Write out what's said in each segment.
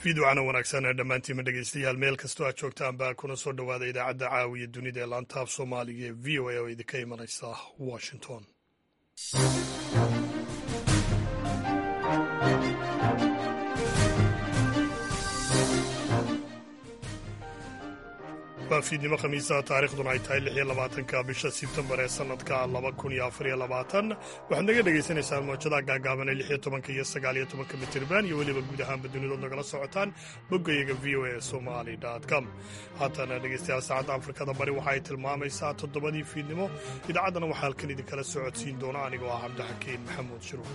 fiidwacana wanaagsan ee dhammaantiinma dhegeystayaal meel kastoo aad joogtaanba kuna soo dhowaada idaacadda caawiya dunida ee laantaaf soomaaliga ee v o a oo idinka imanaysa washington waa fiidnimo khamiisa taarikhduna ay tahay lix iyo labaatanka bisha sebtembar ee sanadka laba kun iyo afar iyo labaatan waxaad naga dhagaysanaysaan moojadaha gaagaaban ee lix iyo tobanka iyo sagaal iyo tobanka mitirban iyo weliba guud ahaanba dunidood nagala socotaan boggayaga v o a somali com haatana dhegeystayaal saacadda afrikada bari waxa ay tilmaamaysaa toddobadii fiidnimo idaacaddana waxaa halkan idinkala socodsiin doona anigoo ah cabdixakiin maxamuud shiruur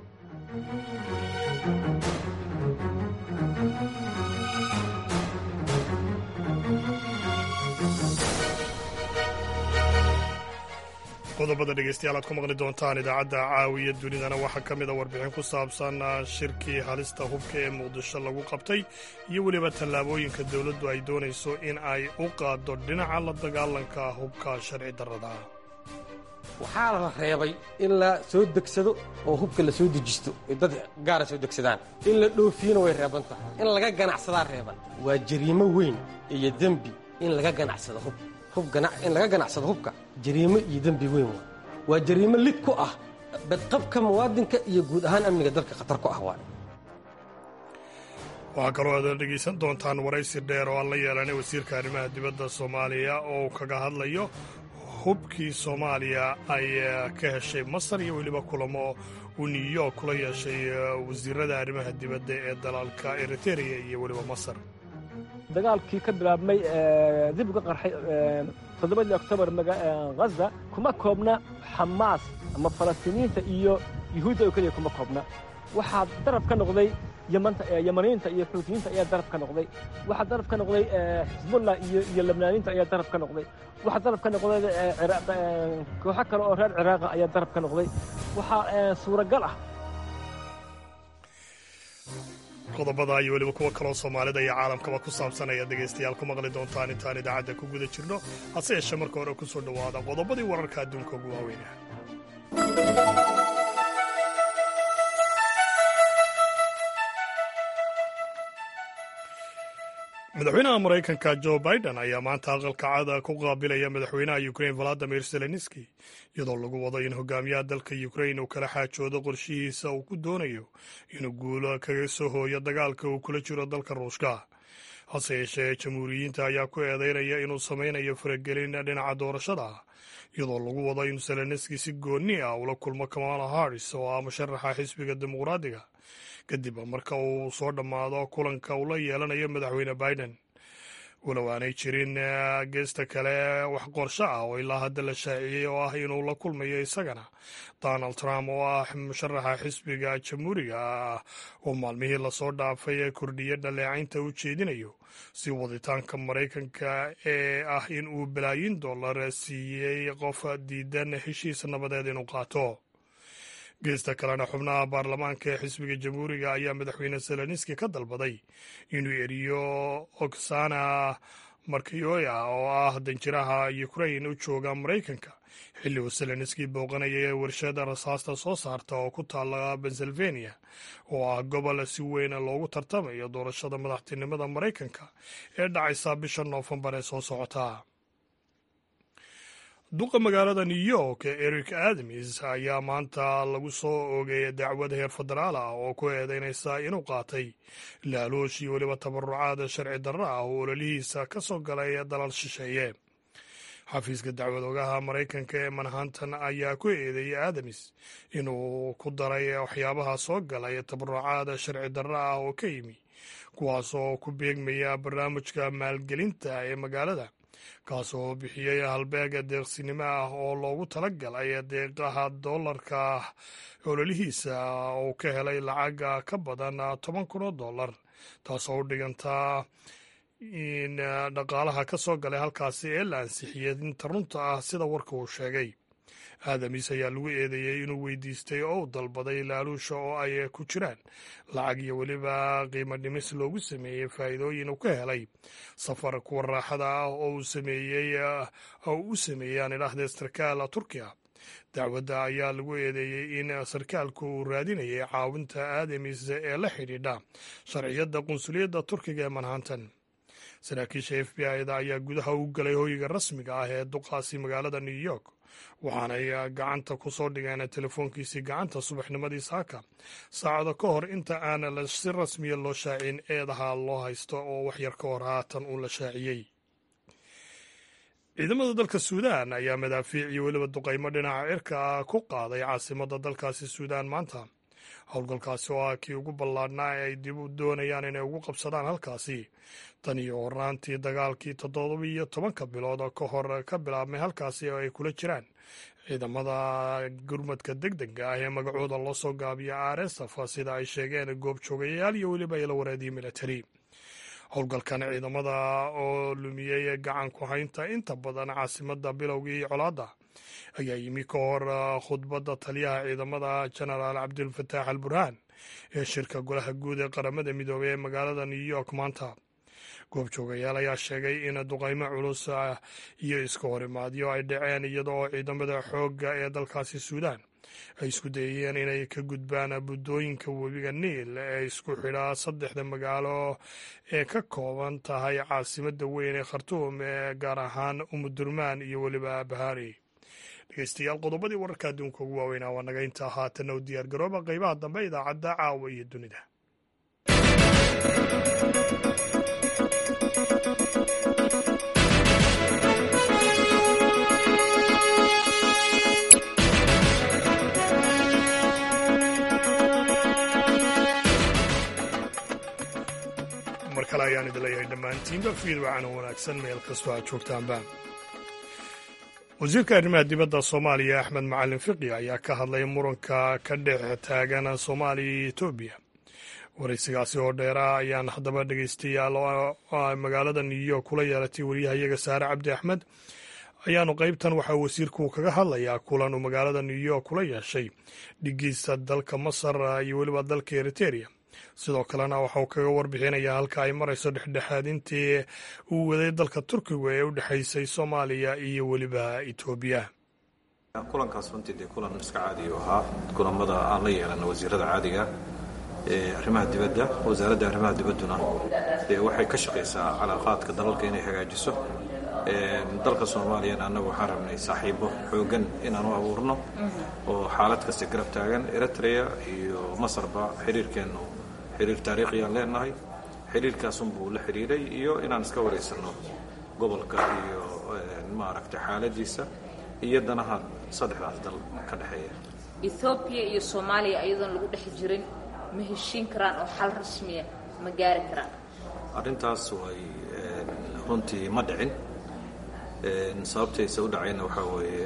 qodobada dhegeystayaal aad ku maqli doontaan idaacadda caawiya dunidana waxaa ka mida warbixin ku saabsan shirkii halista hubka ee muqdisho lagu qabtay iyo weliba tallaabooyinka dowladdu ay doonayso in ay u qaaddo dhinaca la dagaalanka hubka sharci darrada waxaa la reebay in la soo degsado oo hubka la soo dejisto ay dad gaara soo degsadaan in la dhoofiyona way reeban tahay in laga ganacsadaa reeban waa jariimo weyn iyo dembi in laga ganacsado hub in laga ganacsado hubka jariimo iyo dembi weyn waa waa jariimo lid ku ah badqabka muwaadinka iyo guud ahaan amniga dalka khatar ku ah waa waxaa kaloo aad dhegaysan doontaan waraysi dheer oo aan la yeelanay wasiirka arrimaha dibadda soomaaliya oo kaga hadlayo hubkii soomaaliya ay ka heshay masar iyo weliba kulamo uu new york kula yeeshay wasiirada arrimaha dibadda ee dalalka eritereya iyo weliba masar dagaalkii ka bilaabmay dib uga qarxay toddobadii oktoobar ghaza kuma koobna xamaas ama falastiiniyiinta iyo yuhuudda oo keliya kuma koobna waxaa daraf ka noqday yamaniyiinta iyo xuutiyiinta ayaa daraf ka noqday waxaa daraf ka noqday xisbullah iyo lebnaaniyiinta ayaa daraf ka noqday waxaa daraf ka noqday kooxo kale oo reer ciraaqa ayaa daraf ka noqday waxaa suuragal ah qodobada iyo weliba kuwa kaloo soomaalida iyo caalamkaba ku saabsan ayaad dhegaystayaal ku maqli doontaan intaan idaacadda ku guda jirno hase yeeshee marka hore ku soo dhowaada qodobadii wararka adduunka ugu waaweynah madaxweynaha maraykanka jo biden ayaa maanta aqalka cada ku qaabilaya madaxweynaha ukrain valadimir zelenski iyadoo lagu wado in hogaamiyaha dalka ukrain uu kala xaajoodo qorshihiisa uu ku doonayo inuu guulo kaga soo hooyo dagaalka uu kula jiro dalka ruushka hase yeeshee jamhuuriyiinta ayaa ku eedeynaya inuu samaynayo faragelin dhinaca doorashada iyadoo lagu wado in zelenski si goonni ah ula kulmo kamala haris oo ah musharaxa xisbiga dimuqraadiga kadib marka uu soo dhammaado kulanka uu la yeelanayo madaxweyne biden walow aanay jirin geesta kale wax qorsho ah oo ilaa hadda la shaaciyey oo ah inuu la kulmayo isagana donald trump oo ah musharaxa xisbiga jamhuuriga ah oo maalmihii lasoo dhaafay ee kordhiya dhaleecaynta u jeedinayo si waditaanka maraykanka ee ah in uu balaayin dollar siiyey qof diidan heshiis nabadeed inuu qaato geesta kalena xubnaha baarlamaanka ee xisbiga jamhuuriga ayaa madaxweyne zelenski ka dalbaday inuu eriyo oksana markayoya oo ah danjiraha ukrain u jooga maraykanka xilli uu zelenski booqanayay ee warshada rasaasta soo saarta oo ku taalla pennsylvania oo ah gobol si weyn loogu tartamayo doorashada madaxtinimada maraykanka ee dhacaysa bisha noofembar ee soo socota duqa magaalada new york eric adams ayaa maanta lagu soo oogay dacwad heer federaal ah oo ku eedeynaysa inuu qaatay laaloosh iyo weliba tabarucaad sharci darro ah oo ololihiisa ka soo galay dalal shisheeye xafiiska dacwad ogaha maraykanka ee manhattan ayaa ku eedeeyey adams inuu ku daray waxyaabaha soo galay tabarucaad sharci darro ah oo ka yimi kuwaas oo ku beegmaya barnaamijka maalgelinta ee magaalada kaas oo bixiyey halbeega deeqsinimo ah oo loogu talagalay deeqaha dollarka ololihiisa uu ka helay lacaga ka badan toban kun oo dollar taasoo u dhigantaa in dhaqaalaha ka soo galay halkaasi ee la ansixiyey inta runta ah sida warka uu sheegay aadamis ayaa lagu eedeeyey inuu weydiistay oo u dalbaday laaluusha oo ay ku jiraan lacag iyo weliba qiimo dhimis loogu sameeyey faa'iidooyin uu ka helay safar kuwa raaxada ah oo uu sameeyey oo u sameeyey aan idhaahdee sarkaal turkiya dacwadda ayaa lagu eedeeyey in sarkaalku uu raadinayay caawinta aadamis ee la xidhiidha sharciyadda qunsuliyadda turkiga ee manhattan saraakiisha f b i-da ayaa gudaha u galay hoyga rasmiga ah ee duqaasi magaalada new york waxaanay gacanta ku soo dhigeen telefoonkiisii gacanta subaxnimadii saaka saacado ka hor inta aan si rasmiya loo shaacin eedaha loo haysto oo waxyar ka hor haatan uu la shaaciyey ciidamada dalka suudaan ayaa madaafiic iyo weliba duqaymo dhinaca cirka ah ku qaaday caasimadda dalkaasi suudaan maanta howlgalkaasi oo ah kii ugu ballaadhnaa ee ay dib u doonayaan inay ugu qabsadaan halkaasi tan iyo hornaantii dagaalkii toddobiyo tobanka bilood ka hor ka bilaabmay halkaasi oo ay kula jiraan ciidamada gurmadka deg dega ah ee magacooda loo soo gaabiya r s f sida ay sheegeen goobjoogayaal iyo weliba ila wareedii militari howlgalkan ciidamada oo lumiyey gacan ku haynta inta badan caasimadda bilowgii colaadda ayaa yimi ka hor khudbadda taliyaha ciidamada genaraal cabdulfataax al burhaan ee shirka golaha guud ee qaramada midoobey ee magaalada new york maanta goobjoogayaal ayaa sheegay in duqaymo culus iyo iska horimaadyo ay dhaceen iyada oo ciidamada xoogga ee dalkaasi suudaan ay isku dayeen inay ka gudbaan buddooyinka webiga niil ee isku xidhaa saddexda magaalo ee ka kooban tahay caasimadda weyn ee khartuum ee gaar ahaan umudurmaan iyo weliba bahari dhegeystayaal qodobadii wararka adduunka ugu waaweynaa waa naga intaa haatanna u diyaar garooba qeybaha dambe idaacadda caawa iyo dunida mar kale ayaan idin leeyahay dhammaantiinba fiid wacan oo wanaagsan meel kastoo aad joogtaanba wasiirka arrimaha dibadda soomaaliya axmed macalin fiqi ayaa ka hadlay muranka ka dhex taagan soomaaliya iyo etoobiya waraysigaasi oo dheera ayaan haddaba dhegeystayaal magaalada new york kula yeelatay wariyahayaga saare cabdi axmed ayaanu qeybtan waxaa wasiirku kaga hadlayaa kulan uu magaalada new york kula yeeshay dhigiisa dalka masar iyo weliba dalka eriteria sidoo kalena waxauu kaga warbixinayaa halka ay marayso dhexdhexaadintii uu waday dalka turkiga ee u dhexaysay soomaaliya iyo weliba etoobiya kulankaas runtii dee kulan iska caadiyu ahaa kulamada aan la yeelana wasiirada caadiga ee arrimaha dibadda wasaaradda arrimaha dibadduna dee waxay ka shaqaysaa calaaqaadka dalalka inay hagaajiso dalka soomaaliyana annagu waxaan rabnay saaxiibo xoogan inaan u abuurno oo xaalad kasta garab taagan eritrea iyo masarba xiriirkeennu xiriir taariikhiyaan leenahay xiriirkaasunbuu la xidhiiray iyo inaan iska waraysanno gobolka iyo maaragtay xaaladiisa iyo danaha saddexdaas dal ka dhexeeya ethoobiya iyo soomaaliya ayadoon lagu dhex jirin ma heshiin karaan oo xal rasmiya ma gaari karaan arrintaas way runtii ma dhicin sababtaysa u dhacayna waxaa weeye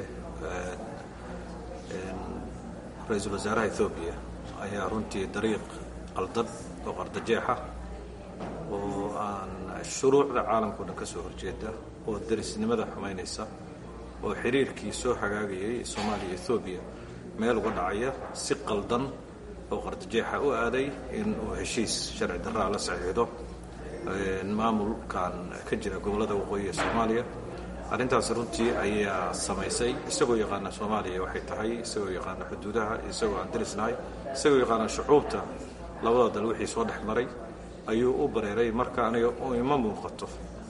ra-iisul wasaaraha ethoobiya ayaa runtii dariiq qaldan oo qardajeexa oo aan shuruucda caalamkao dhan ka soo horjeeda oo darisnimada xumaynaysa oo xiriirkii soo hagaagayay soomaaliya ethoobiya meel uga dhacaya si qaldan oo qardajeexa u aaday in uu heshiis sharci darraa la saxiixdo maamulkan ka jira gobollada waqooyi ee soomaaliya arrintaas runtii ayaa samaysay isagoo yaqaana soomaaliya waxay tahay isagoo yaqaana xuduudaha isagoo aan darisnahay isagoo yaqaana shucuubta labada dal wixii soo dhex maray ayuu u bareeray marka aniga ima muuqato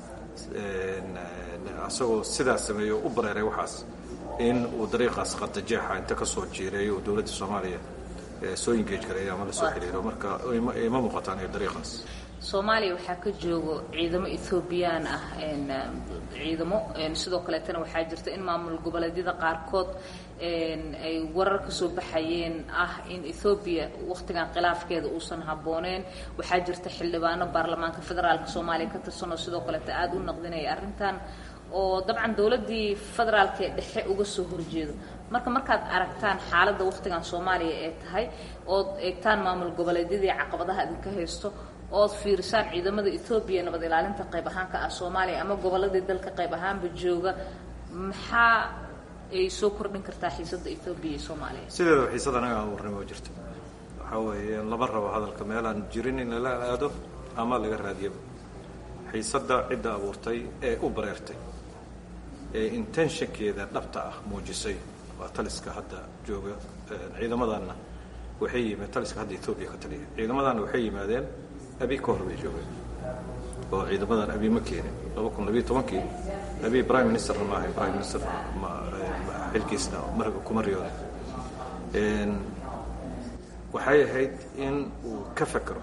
isagoo sidaas sameeyo u bareeray waxaas in uu dariiqaas qardajeexa inta ka soo jiireeyo uu dowladda soomaaliya soo ingeej gareeyo ama la soo xiriiro marka ima muuqato aniga dariiqaas soomaaliya waxaa ka joogo ciidamo ethoobiyan ah ciidamo sidoo kaleetana waxaa jirta in maamul goboleedyada qaarkood ay warar ka soo baxayeen ah in ethoobiya wakhtigan khilaafkeeda uusan habbooneen waxaa jirta xildhibaano baarlamaanka federaalka soomaaliya ka tirsanoo sidoo kaleeta aada u naqdinaya arrintan oo dabcan dowladdii federaalka ee dhexe uga soo horjeedo marka markaad aragtaan xaaladda wakhtigan soomaaliya ee tahay ood eegtaan maamul goboleedyadii caqabadaha idinka haysto ood fiirisaan ciidamada etoobiya nabad ilaalinta qayb ahaan ka ah soomaaliya ama gobolladii dalka qayb ahaanba jooga maxaa ay soo kordhin kartaa xiisadda etoobiya iyo soomaaliya sideedaba xiisada anaga aan warnimo jirto waxaa weeye lama rabo hadalka meelaan jirin in lala aado ama laga raadiyaba xiisadda cidda abuurtay ee u bareertay ee intentionkeeda dhabta ah muujisay waa taliska hadda jooga ciidamadanna waxay yimaad taliska hadda etoobiya ka taliya ciidamadanna waxay yimaadeen abi ka hor bay joogeen oo ciidamadan abi ma keenin laba kun labiyo tobankii abi prime ministerna ma ahayn prime minister xilkiisna marga kuma riyooday waxay ahayd in uu ka fekero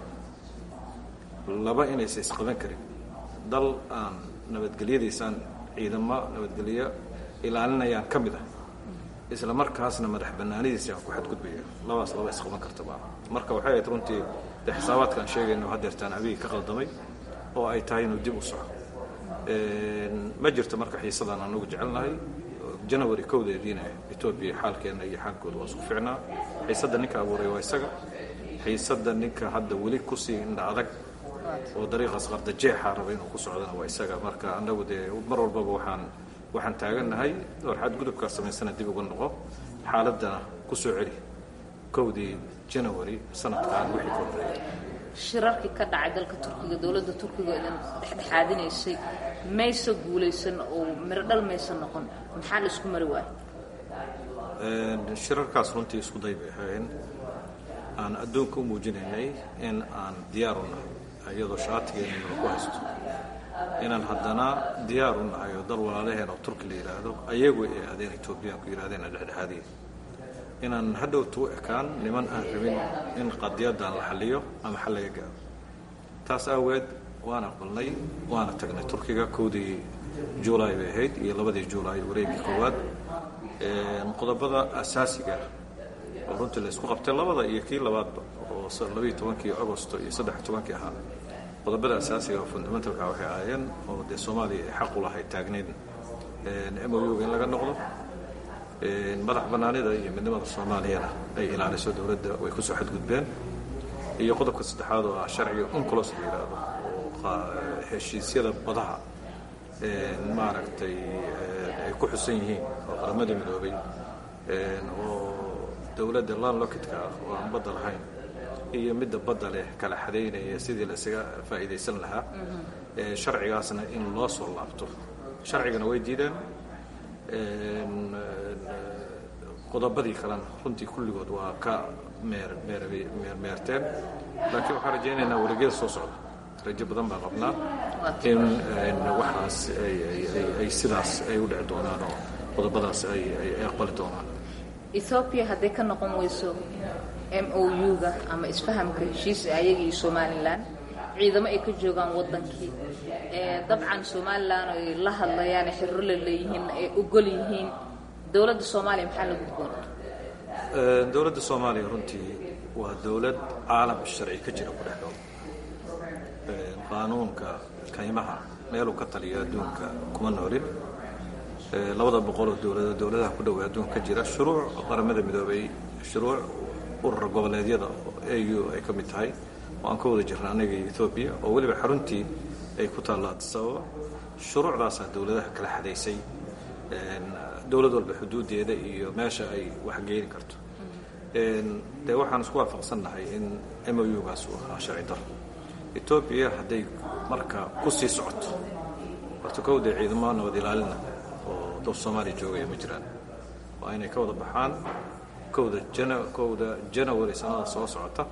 laba inaysa isqaban karin dal aan nabadgelyadiisaan ciidamo nabadgelyo ilaalinayaan ka mid ah isla markaasna madax banaanidiisi aan ku xadgudbaya labaas laba isqaban kartaba marka waxay ahayd runtii de xisaabaadkaan sheegayno hadeertaan abigi ka qaldamay oo ay tahay inuu dib u soco ma jirto marka xiisadaan anagu jecelnahay janawari kowdeediina etoobiya xaalkeenna iyo xaalkooda waa isku ficnaa xiisadda ninka abuuray waa isaga xiisadda ninka hadda weli kusii indha adag oo dariiqaas qardajeexa raba inuu ku socdana waa isaga marka annagu dee mar walbaba waxaan waxaan taagannahay or xadgudubkaa samaysana dib uga noqo xaaladdana ku soo celi kowdii janawari sanadkan wixii ka horreeyay shirarkii ka dhacay dalka turkiga dowladda turkiga idin dhexdhexaadinaysay maysa guulaysan oo miro dhal maysa noqon maxaa la isku mari waaya shirarkaas runtii isku day bay ahayn aan adduunka u muujinaynay in aan diyaar u nahay iyadoo shaatigeena nala ku haysto inaan haddana diyaar u nahay oo dal walaalaheen oo turki la yidhaahdo ayagu ay aadeen etoobiyaanku yidhahdeen dhexdhexaadiya inaan hadhowta u ekaan niman aan rabin in qadiyaddan la xalliyo ama xal laga gaaro taas aaweed waan aqbalnay waana tagnay turkiga kowdii juulaay bay ahayd iyo labadii juulaay wareegii koowaad qodobada asaasiga oo runtii la isku qabtay labada iyo kii labaadba oo labayo tobankii agosto iyo saddex tobankii ahaa qodobada asaasiga oo fundamentalka waxay ahaayeen oo dee soomaaliya ay xaq u lahayd taagneyd mou in laga noqdo madax bannaanida iyo midnimada soomaaliyana ay ilaaliso dowladda way ku soo xadgudbeen iyo qodobka saddexaad oo ah sharciga unclos la yidhaahdo oo heshiisyada badaha maaragtay ay ku xusan yihiin oo qaramada midoobay oo dowladda landlockidka ah oo aan badda lahayn iyo midda badda leh kala xadaynaya sidii la isaga faa'iidaysan lahaa sharcigaasna in loo soo laabto sharcigana way diideen qodobadii kalena runtii kulligood waa ka meer meermeerteen laakiin waxaan rajaynaynaa wareegyada soo socda rajo badan baa qabnaa in waxaas ay sidaas ay u dhici doonaan oo qodobadaas ay aqbali doonaan ethoobiya hadday ka noqon weyso m o u-ga ama isfahamka heshiisa ayaga iyo somalilan ciidamo ay ka joogaan waddankii dabcan somalilan ay la hadlayaan xirro la leeyihiin ay ogol yihiin dowladda soomaaliya maxaa la gudboon dowladda soomaaliya runtii waa dowlad caalam sharci ka jira ku dhex dhow qaanuunka kaymaha meeluu ka taliyo adduunka kuma noolin labada boqoloo dowlado dowladaha ku dhowa adduunka ka jira shuruuc qaramada midoobay shuruuc urura goboleedyada au ay ka mid tahay oo aan ka wada jirna anaga iyo ethoobiya oo weliba xaruntii ay ku taalla addis ababa shuruucdaasaa dowladaha kala xadaysay dowlad walba xuduudeeda iyo meesha ay wax geeni karto dee waxaan isku waafaqsannahay in m o u-gaas uu ahaa sharci daro etoobiya hadday marka ku sii socoto horta kowdee ciidamo nabad ilaalina oo dal soomaaliya joogaya ma jiraan waa inay ka wada baxaan kowda jan kowda janawari sanada soo socota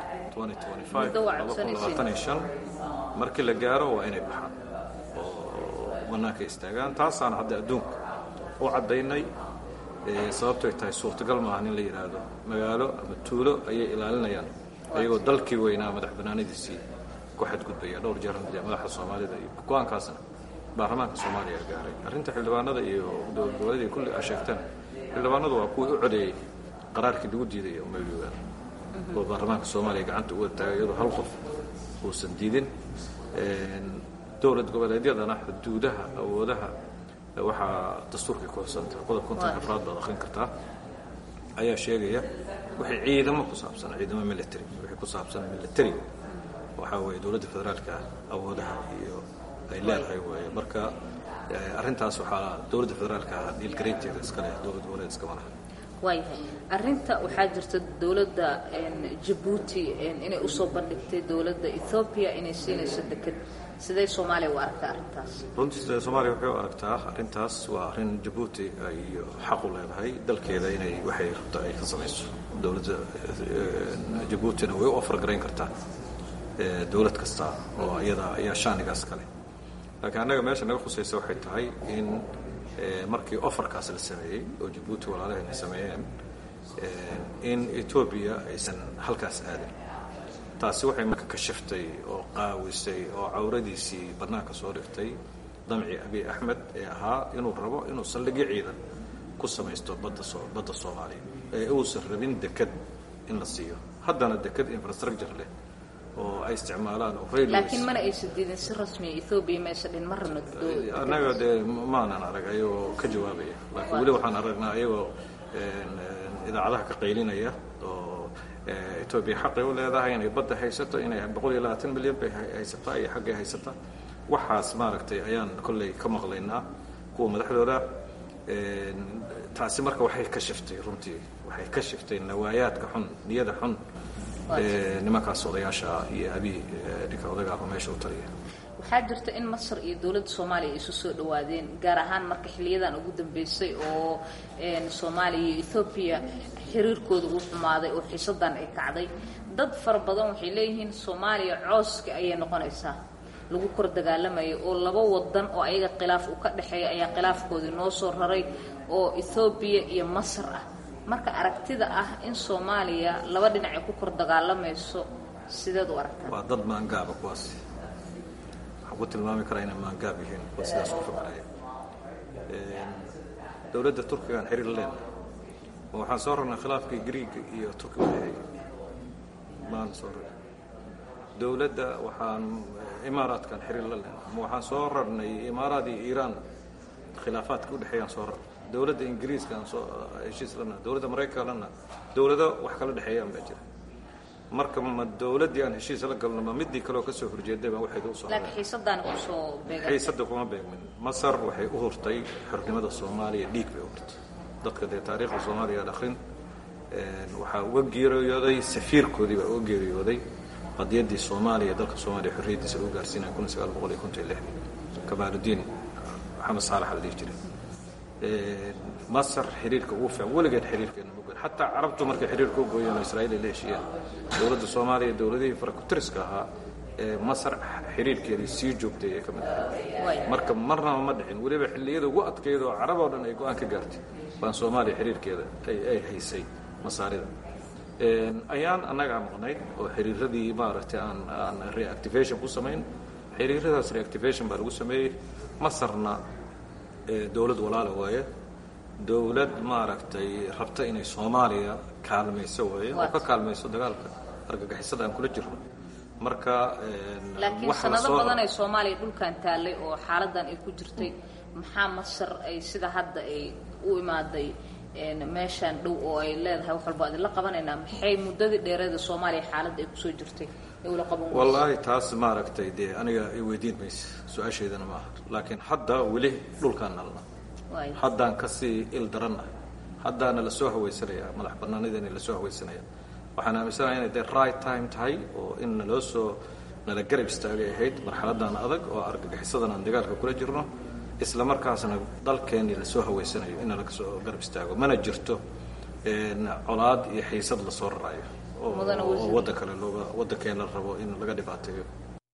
markii la gaaro waa inay baxaan oo bannaanka istaagaan taasaana hadda adduunka u caddaynay sababtoy tahay suurtagal maaha in la yidhaahdo magaalo ama tuulo ayay ilaalinayaan ayagoo dalkii weynaa madax bannaanadiisii ku xadgudbaya dhowr jeer madaxda soomaalida iyo go-aankaasna baarlamaanka soomaaliya gaaray arrinta xildhibaanada iyo dowladgoboleedii kulli aa sheegteen xildhibaanadu waa kuwii u codeeyey qaraarkii lagu diiday umayuga oo baarlamaanka soomaaliya gacanta u wada taagay iyadoo hal qof uusan diidin dowlad goboleedyadana xuduudaha awoodaha waxaa dastuurkay ku xusanta qodob konton afraad baad akhrin kartaa ayaa sheegaya wixii ciidamo ku saabsan ciidamo military wixii ku saabsan militariga waxaa weeye dowladda federaalka awoodaha iyo ay leedahay weeye marka arrintaas waxaa dowladda federaalka dhiilgaraynteeda iska leh dowlad goboleed iskama laha waayahay arrinta waxaa jirta dowladda jabuuti inay usoo bandhigtay dowladda ethoobiya inay siinayso deked sidee soomaaliya u aragtaa arrintaas runtii soomaaliya waxay u aragtaa arrintaas waa arrin jabuuti ay xaq u leedahay dalkeeda inay waxay rabto ay ka samayso dowladda jabuutina way u afargarayn kartaa dowlad kasta oo iyada ayaa shaanigaas kale laakiin annaga meesha naga khusaysa waxay tahay in markii ofarkaas la sameeyey oo jabuuti walaalahayna sameeyeen in etoobiya aysan halkaas aadin taasi waxay marka ka shiftay oo qaawisay oo cawradiisii bannaanka soo dhigtay damci abiy axmed ee ahaa inuu rabo inuu saldhigyo ciidan ku samaysto badda badda soomaaliya ee uusan rabin deked in la siiyo haddana deked infrastructure leh oo ay isticmaalaan oo laakiin mana aysa diidin si rasmiya ethoobiya maysa dhin ma rabno annaga dee maanan arag ayagoo ka jawaabaya laakiin weli waxaan aragnaa ayagoo idaacadaha ka qaylinaya oo etoobiya xaqay u leedahay inay badda haysato inay boqol iyo labaatan milyan bay haysataa iyo xaggay haysataa waxaas maaragtay ayaan kolley ka maqlaynaa kuwa madaxdooda taasi marka waxay ka shiftay runtii waxay ka shiftay nawaayaadka xun niyada xun nimankaas odayaasha iyo abi ninka odagaaba meesha u taliya waxaa jirta in masar iyo dowladda soomaaliya ay isu soo dhawaadeen gaar ahaan marka xiliyadan ugu dambeysay oo soomaaliya iyo ethoobiya xiriirkooda uu xumaaday oo xiisadan ay kacday dad fara badan waxay leeyihiin soomaaliya cooska ayay noqonaysaa lagu kor dagaalamayo oo laba wadan oo ayaga khilaaf uu ka dhexeeya ayaa khilaafkoodii noo soo raray oo ethoobiya iyo masar ah marka aragtida ah in soomaaliya laba dhinac ay ku kor dagaalamayso sideed u aragtaa waa dad maangaaba kuwaasi waxaan ku tilmaami karaa inay maangaab yihiin kuwa sidaas ku fakaraya dowladda turkigaan xiriir la leenahay oo waxaan soo rarnay khilaafkii griiga iyo turkiga udhexeeyey maan soo rarnay dowladda waxaan imaaraadkan xiriir la leenahay ama waxaan soo rarnay imaaraad iyo iiraan khilaafaadka udhexeeyaan soo rarnay dowladda ingiriiska aan soo heshiis lana dowladda maraykanka lana dowlado wax kala dhexeeyaan baa jira marka ma dowladdii aan heshiis la galno ma midii kaleoo ka soo horjeeday baa waxayda u soo laakiin xiisadaan kusoo beegan xiisadda kuma beegmin masar waxay u hurtay xornimada soomaaliya dhiig bay u hurtay dadka dee taariikhda soomaaliya aan akhrin waxaa uga geeriyooday safiirkoodii baa uga geeriyooday qadiyaddii soomaaliya dalka soomaaliya xorriyaddiisa lagu gaarsiinaya kun sagaal boqol iyo konton iyo lixdii kamaaludiin maxamed saalax la dhihi jiray masar xiriirka ugu fiican weligeed xiriirkeena ma goyn xataa carabtu markay xiriirka u gooyeen oo israa'iil ay la heshiiyeen dowladda soomaaliya dowladihii farakutiriska ahaa ee masar xiriirkeedii sii joogtay ee ka mid ahay marka marnaba ma dhicin weliba xilliyada ugu adkeyd oo carab oo dhan ay go-aan ka gaartay baan soomaaliya xiriirkeeda ay haysay masaarida ayaan annagaa maqnayd oo xiriiradii maaragtay aan aan reactivation ku samayn xiriiradaas reactivation baa lagu sameeyey masarna dowlad walaala waaye dowlad maaragtay rabta inay soomaaliya kaalmayso waaye oo ka kaalmayso dagaalka argagixisada aan kula jirno marka laakiin sanado badan ay soomaaliya dhulkan taallay oo xaaladan ay ku jirtay maxaa masar ay sida hadda ay u imaaday meeshaan dhow oo ay leedahay wax walba adinla qabanaynaa maxay muddadii dheereeda soomaaliya xaaladda ay kusoo jirtay ay ula qaban weyso wallaahi taas maaragtay dee aniga i weydiin maysa su-aashaydana ma aha laakiin hadda weli dhulkaan nalna haddaan kasii il darannahay haddaana la soo hawaysanaya madax bannaanideena la soo hawaysanaya waxaan aaminsanahay inay dee right time tahay oo in naloo soo nala garab istaagay ahayd marxaladan adag oo argagixisadan aan dagaalka kula jirno isla markaasna dalkeennii lasoo hawaysanayo in nalaga soo garab istaago mana jirto colaad iyo xiisad lasoo raraayo oo wadda kale looga waddankeena la rabo in laga dhibaateeyo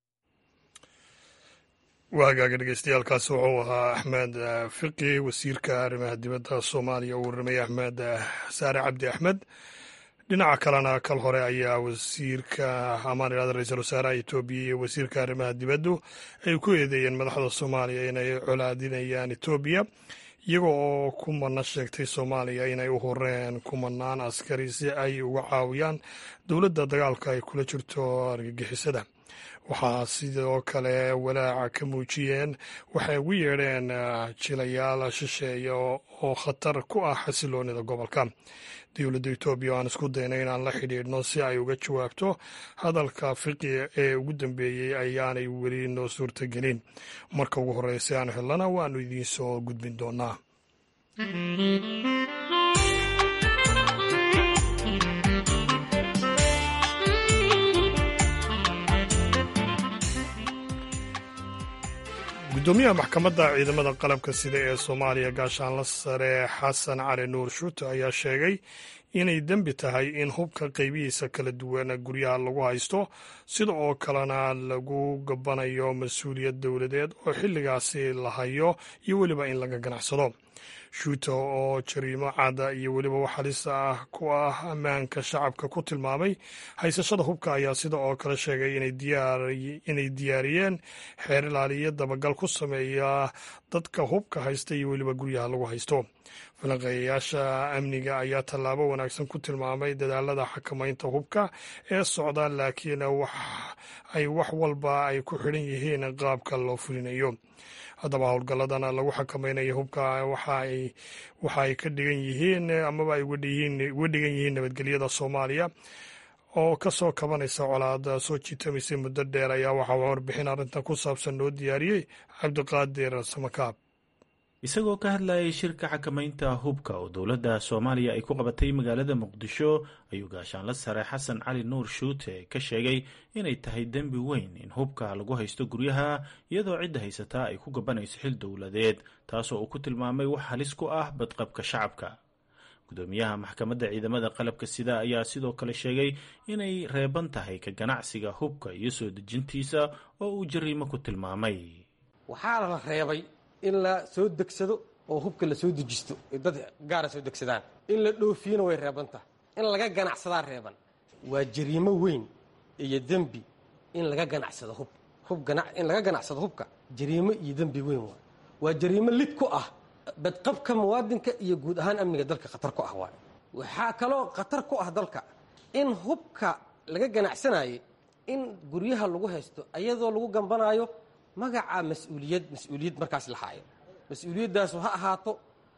waagaaga dhegeystayaaalkaas wuxuu ahaa axmed fiqi wasiirka arrimaha dibadda soomaaliya uu warramay axmed saare cabdi axmed dhinaca kalena kal hore ayaa wasiirka amaan idhahda ra-iisul wasaaraha etoobiya iyo wasiirka arrimaha dibaddu ay ku eedeeyeen madaxda soomaaliya inay colaadinayaan etoobiya iyaga oo kumana sheegtay soomaaliya inay u horeen kumanaan askari si ay uga caawiyaan dowladda dagaalka ay kula jirto argagixisada waxaa sidoo kale walaaca ka muujiyeen waxay ugu yeedheen jilayaal shisheeya oo khatar ku ah xasiloonida gobolka dowladda etoobiya aan isku dayna inaan la xidhiidhno si ay uga jawaabto hadalka fiqi ee ugu dambeeyey ayaanay weli noo suurtagelin marka ugu horreysa aan helana waanu idiin soo gudbin doonaa gudoomiyaha maxkamadda ciidamada qalabka sida ee soomaaliya gaashaanla sare xasan cali nuur shuute ayaa sheegay inay dembi tahay in hubka qaybihiisa kala duwan guryaha lagu haysto sida oo kalena lagu gabanayo mas-uuliyad dowladeed oo xilligaasi la hayo iyo weliba in laga ganacsado shuuta oo jariimo cada iyo weliba wax halis ah ku ah ammaanka shacabka ku tilmaamay haysashada hubka ayaa sida oo kale sheegay inay diyaariyeen xeer ilaaliyo dabagal ku sameeya dadka hubka haysta iyo weliba guryaha lagu haysto falanqeeyayaasha amniga ayaa tallaabo wanaagsan ku tilmaamay dadaalada xakamaynta hubka ee socda laakiin ay wax walba ay ku xidhan yihiin qaabka loo fulinayo haddaba howlgalladana lagu xakamaynayo hubka waxa ay ka dhigan yihiin amaba ay uga dhigan yihiin nabadgelyada soomaaliya oo ka soo kabanaysa colaada soo jiitamaysay muddo dheer ayaa waxaa warbixin arrintan ku saabsan noo diyaariyey cabdiqaadir samakaab isagoo ka hadlayay shirka xakamaynta hubka oo dowladda soomaaliya ay ku qabatay magaalada muqdisho ayuu gaashaanla sare xasan cali nuur shuute ka sheegay inay tahay dembi weyn in hubka lagu haysto guryaha iyadoo cidda haysataa ay ku gabanayso xil dowladeed taasoo uu ku tilmaamay wax halis ku ah badqabka shacabka gudoomiyaha maxkamadda ciidamada qalabka sida ayaa sidoo kale sheegay inay reeban tahay ka ganacsiga hubka iyo soo dejintiisa oo uu jariimo ku tilmaamay waxaa la reebay in la soo degsado oo hubka la soo dejisto dad gaara soo degsadaan in la dhoofiyana way reeban tahay in laga ganacsadaa reeban waa jariimo weyn iyo dembi in laga ganacsado hub hub in laga ganacsado hubka jariimo iyo dembi weyn waay waa jariimo lid ku ah badqabka muwaadinka iyo guud ahaan amniga dalka khatar ku ah waay waxaa kaloo khatar ku ah dalka in hubka laga ganacsanayay in guryaha lagu haysto ayadoo lagu gambanaayo magaca mas-uuliyad mas-uuliyad markaas la haayo mas-uuliyaddaas ha ahaato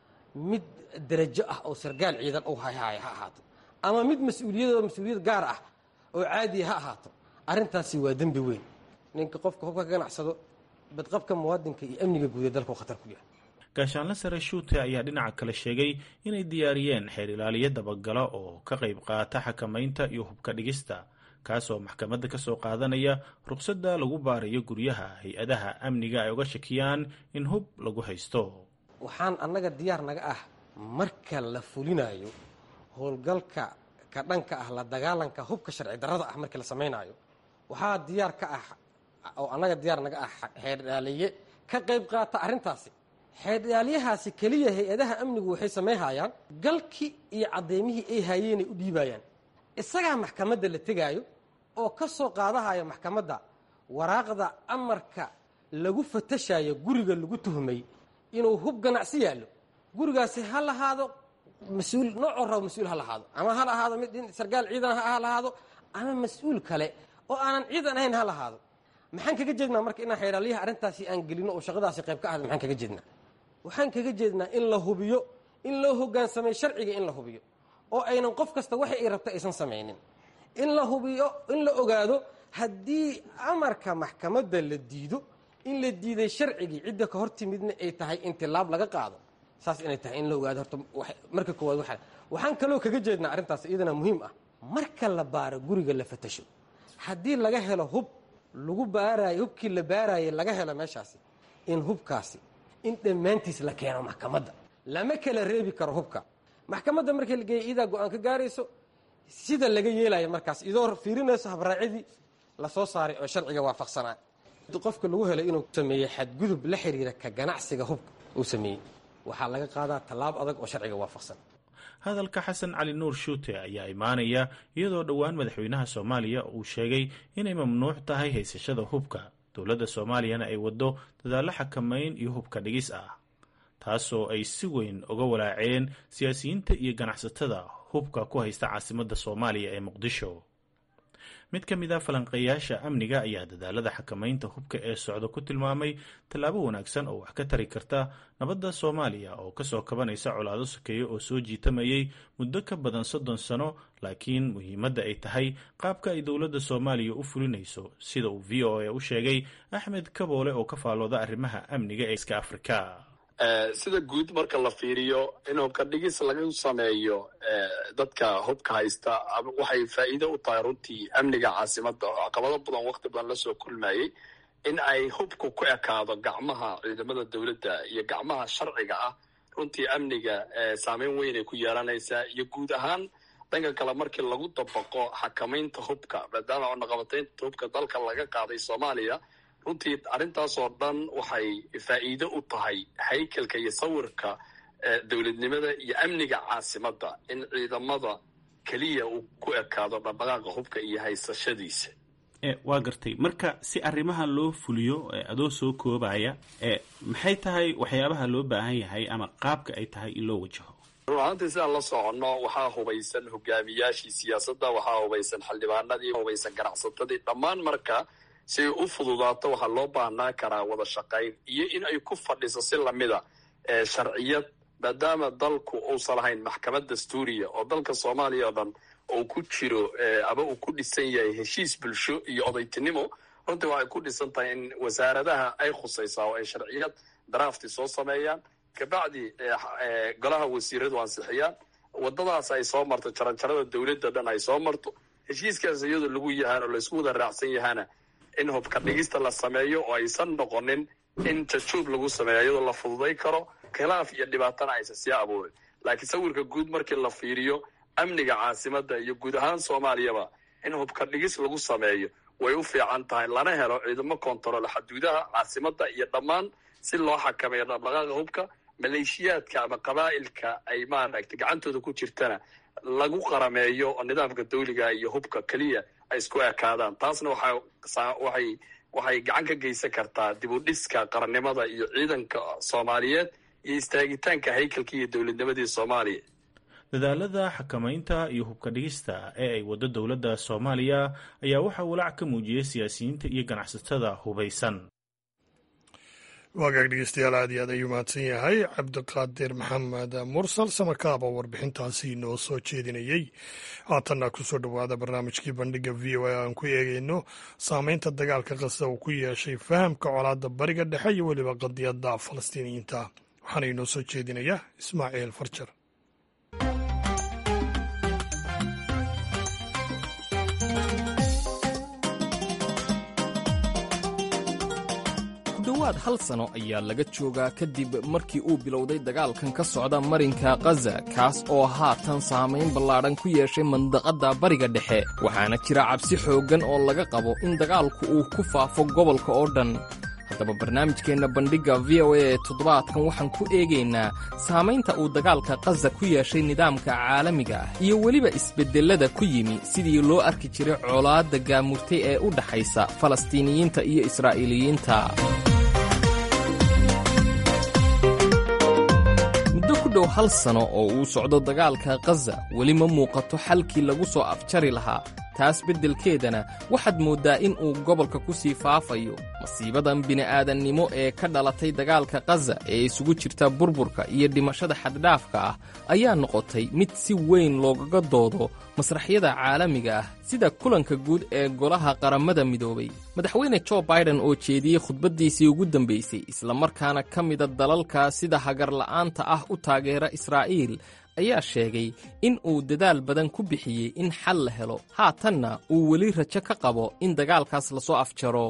mid darajo ah oo sargaal ciidan u hayhaaya ha ahaato ama mid mas-uuliyadoo mas-uuliyad gaar ah oo caadiya ha ahaato arrintaasi waa dembi weyn ninka qofka hubka ka ganacsado badqabka muwaadinka iyo amniga guud ee dalku khatar ku yahay gaashaanle sare shuute ayaa dhinaca kale sheegay inay diyaariyeen xeer ilaaliyo dabagalo oo ka qayb qaata xakamaynta iyo hubka dhigista kaasoo maxkamadda ka soo qaadanaya ruqsadda lagu baarayo guryaha hay-adaha amniga ay uga shakiyaan in hub lagu haysto waxaan annaga diyaar naga ah marka la fulinayo howlgalka ka dhanka ah la dagaalanka hubka sharci darrada ah markii la samaynaayo waxaa diyaar ka ah oo annaga diyaar naga ah xeerdhaaliye ka qayb qaata arrintaasi xeerdhaaliyahaasi keliya hay-adaha amnigu waxay samayhayaan galkii iyo caddeymihii ay haayeenay u dhiibayaan isagaa maxkamadda la tegaayo oo ka soo qaadahaya maxkamadda waraaqda amarka lagu fatashayo guriga lagu tuhmay inuu hub ganacsi yaallo gurigaasi ha lahaado mas-uul noocoo rabo mas-uul ha lahaado ama ha lahaado mid sargaal ciidan ha lahaado ama mas-uul kale oo aanan ciidan ahayn ha lahaado maxaan kaga jeednaa marka inaan xeydhaaliyaha arrintaasi aan gelino oo shaqadaasi qayb ka ahda maxaan kaga jeednaa waxaan kaga jeednaa in la hubiyo in loo hogaansamay sharciga in la hubiyo oo aynan qof kasta waxa ay rabta aysan samaynin in la hubiyo in la ogaado haddii amarka maxkamadda la diido in la diiday sharcigii cidda ka hor timidna ay tahay in tilaab laga qaado saas inay tahay in la ogaado horta marka koowaad waa waxaan kaloo kaga jeednaa arrintaas iyadana muhiim ah marka la baaro guriga la fatasho haddii laga helo hub lagu baarayo hubkii la baarayay laga helo meeshaasi in hubkaasi in dhammaantiis la keeno maxkamadda lama kala reebi karo hubka maxkamadda markii la geeya idaa go-aan ka gaarayso sida laga yeelayo markaas idoo fiirinayso habraacidii lasoo saaray oo sharciga waafaqsanaa qofka lagu helay inuu sameeyey xadgudub la xiriira ka ganacsiga hubka uu sameeyey waxaa laga qaadaa tallaab adag oo sharciga waafaqsan hadalka xasan cali nuur shuute ayaa imaanaya iyadoo dhowaan madaxweynaha soomaaliya uu sheegay inay mamnuuc tahay haysashada hubka dowladda soomaaliyana ay waddo dadaallo xakamayn iyo hubka dhigis ah taasoo ay si weyn uga walaaceen siyaasiyiinta iyo ganacsatada hubka ku haysta caasimadda soomaaliya ee muqdisho mid ka mid a falanqeeyaasha amniga ayaa dadaalada xakamaynta hubka ee socda ku tilmaamay tallaabo wanaagsan oo wax ka tari karta nabadda soomaaliya oo kasoo kabanaysa colaado sokeeye oo soo jiitamayay muddo ka badan soddon sano laakiin muhiimadda ay tahay qaabka ay dowladda soomaaliya u fulinayso sida uu v o a u sheegay axmed kaboole oo ka faalooda arrimaha amniga ee iska afrika sida guud marka la fiiriyo in hubka dhigis laga sameeyo dadka hubka haysta waxay faa'iido u tahay runtii amniga caasimadda oo caqabado badan wakti badan lasoo kulmayey in ay hubku ku ekaado gacmaha ciidamada dowladda iyo gacmaha sharciga ah runtii amniga saameyn weyn ay ku yeelanaysaa iyo guud ahaan dhanka kale markii lagu dabaqo xakamaynta hubka maadaama cunaqabataynta hubka dalka laga qaaday soomaaliya runtii arrintaasoo dhan waxay faa'iido u tahay haykalka iyo sawirka dowladnimada iyo amniga caasimadda in ciidamada keliya uu ku ekaado dhaqdhaqaaqa hubka iyo haysashadiisa waa gartay marka si arrimaha loo fuliyo adoo soo koobaya maxay tahay waxyaabaha loo baahan yahay ama qaabka ay tahay in loo wajaho run ahaantii sidaan la soconno waxaa hubaysan hogaamiyaashii siyaasadda waxaa hubaysan xildhibaanadii hubaysan ganacsatadii dhammaan marka si ay u fududaato waxaa loo baahnaan karaa wada shaqayn iyo in ay ku fadhiso si lamida sharciyad maadaama dalku uusan lahayn maxkamad dastuuriya oo dalka soomaaliya oo dhan uu ku jiro ama uu ku dhisan yahay heshiis bulsho iyo odaytinimo runtii waxay ku dhisan tahay in wasaaradaha ay khusaysaa oo ay sharciyad drafti soo sameeyaan kabacdi golaha wasiiradu ansixiyaan wadadaas ay soo marto jaranjarada dowladda dhan ay soo marto heshiiskaas iyadoo lagu yahaan oo laysku wada raacsan yahaana in hubka dhigista la sameeyo oo aysan noqonin in jajuub lagu sameeyo iyadoo la fududay karo khilaaf iyo dhibaatana aysan sii abuurin laakiin sawirka guud markii la fiiriyo amniga caasimadda iyo guud ahaan soomaaliyaba in hubka dhigis lagu sameeyo way u fiican tahay lana helo ciidamo kontarool xaduudaha caasimadda iyo dhammaan si loo xakameeyo dhaqdhaqaaqa hubka maleeshiyaadka ama qabaa'ilka ay maaragtay gacantooda ku jirtana lagu qarameeyo nidaamka dawliga iyo hubka keliya ay isku ekaadaan taasna waxaa waxay waxay gacan ka geysan kartaa dib u dhiska qarannimada iyo ciidanka soomaaliyeed iyo istaagitaanka haykalka iyo dowladnimadii soomaaliya dadaalada xakamaynta iyo hubka dhigista ee ay waddo dowladda soomaaliya ayaa waxaa walaac ka muujiyey siyaasiyiinta iyo ganacsatada hubaysan waagaag dhegeystayaal aad iyo aad ayuu mahadsan yahay cabdiqaadir maxamed mursal samakaab oo warbixintaasi noo soo jeedinayey haatanna kusoo dhowaada barnaamijkii bandhiga v o a aan ku eegeyno saameynta dagaalka qasa uu ku yeeshay fahamka colaadda bariga dhexe iyo weliba qadiyadda falastiiniyiinta waxaana inoo soo jeedinaya ismaaciil farjar dhowaad hal sano ayaa laga joogaa kadib markii uu bilowday dagaalkan ka socda marinka khaza kaas oo haatan saamayn ballaadhan ku yeeshay mandaqadda bariga dhexe waxaana jira cabsi xooggan oo laga qabo in dagaalku uu ku faafo gobolka oo dhan haddaba barnaamijkeenna bandhigga v o a ee toddobaadkan waxaan ku eegaynaa saamaynta uu dagaalka khaza ku yeeshay nidaamka caalamiga ah iyo weliba isbeddellada ku yimi sidii loo arki jiray colaadda gaamurtay ee u dhaxaysa falastiiniyiinta iyo israa'iiliyiinta muddo ku dhow hal sano oo uu socdo dagaalka khaza weli ma muuqato xalkii lagu soo afjari lahaa taas beddelkeedana waxaad mooddaa in uu gobolka ku sii faafayo masiibadan bini'aadannimo ee ka dhalatay dagaalka khaza ee isugu jirta burburka iyo dhimashada xaddhaafka ah ayaa noqotay mid si weyn loogaga doodo masraxyada caalamiga ah sida kulanka guud ee golaha qarammada midoobay madaxweyne jo baiden oo jeediyey khudbaddiisii ugu dambaysay islamarkaana ka mida dalalka sida hagarla'aanta ah u taageera israa'iil ayaa sheegay in uu dadaal badan ku bixiyey in xal la helo haatanna uu weli rajo ka qabo in dagaalkaas lasoo afjaro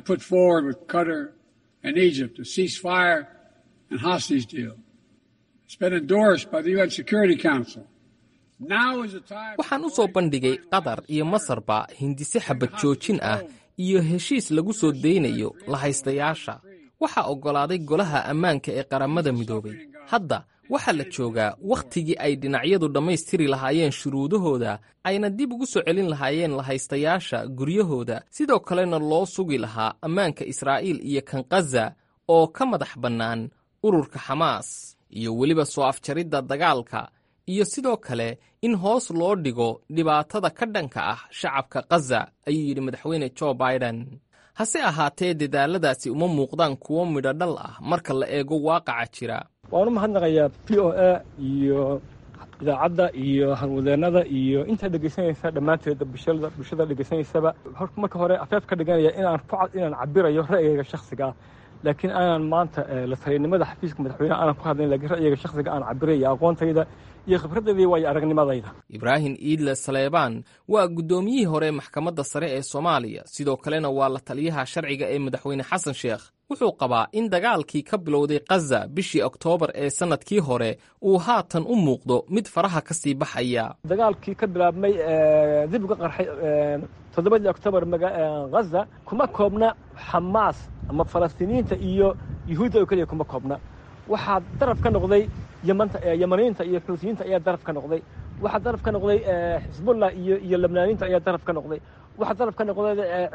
waxaan u soo bandhigay qatar iyo masarba hindise xabad joojin ah iyo heshiis lagu soo daynayo lahaystayaasha waxaa oggolaaday golaha ammaanka ee qarammada midoobay hadda waxaa la joogaa wakhtigii ay dhinacyadu dhammaystiri lahaayeen shuruudahooda ayna dib ugu soo celin lahaayeen lahaystayaasha guryahooda sidoo kalena loo sugi lahaa ammaanka israa'iil iyo kan khaza oo ka madax bannaan ururka xamaas iyo weliba soo afjaridda dagaalka iyo sidoo kale in hoos loo dhigo dhibaatada ka dhanka ah shacabka khaza ayuu yidhi madaxweyne jo baiden hase ahaatee dadaalladaasi uma muuqdaan kuwo midho dhal ah marka la eego waaqaca jira waan u mahadnaqayaa p o a iyo idaacadda iyo hanwadeennada iyo intaa dhegaysanaysa dhammaanteeda bulshada dhegaysanaysaba marka hore afeef ka dhiganaya inaan ku inaan cabirayo ra'yigayga shakhsiga ah laakiin aanan maanta la taliyanimada xafiiska madaxweyneha aanan ku hadlayn lakiin ra'yiga shakhsiga aan cabiraya aqoontayda iyo khibradayda waayo aragnimadayda ibraahim iidle saleebaan waa guddoomiyihii hore maxkamadda sare ee soomaaliya sidoo kalena waa la taliyaha sharciga ee madaxweyne xasan sheekh wuxuu qabaa in dagaalkii ka bilowday khaza bishii oktoobar ee sannadkii hore uu haatan u muuqdo mid faraha ka sii baxaya dagaalkii ka bilaabmay dib uga qarxay toddobadii oktoobar khaza kuma koobna xamaas ama falastiiniyiinta iyo yuhuudda oo keliya kuma koobna waxaa daraf ka noqday yamaniyiinta iyo xuutiyiinta ayaa daraf ka noqday waxaa daraf ka noqday xisbullah iyo iyo labnaaniyiinta ayaa daraf ka noqday waxaa daraf ka noqday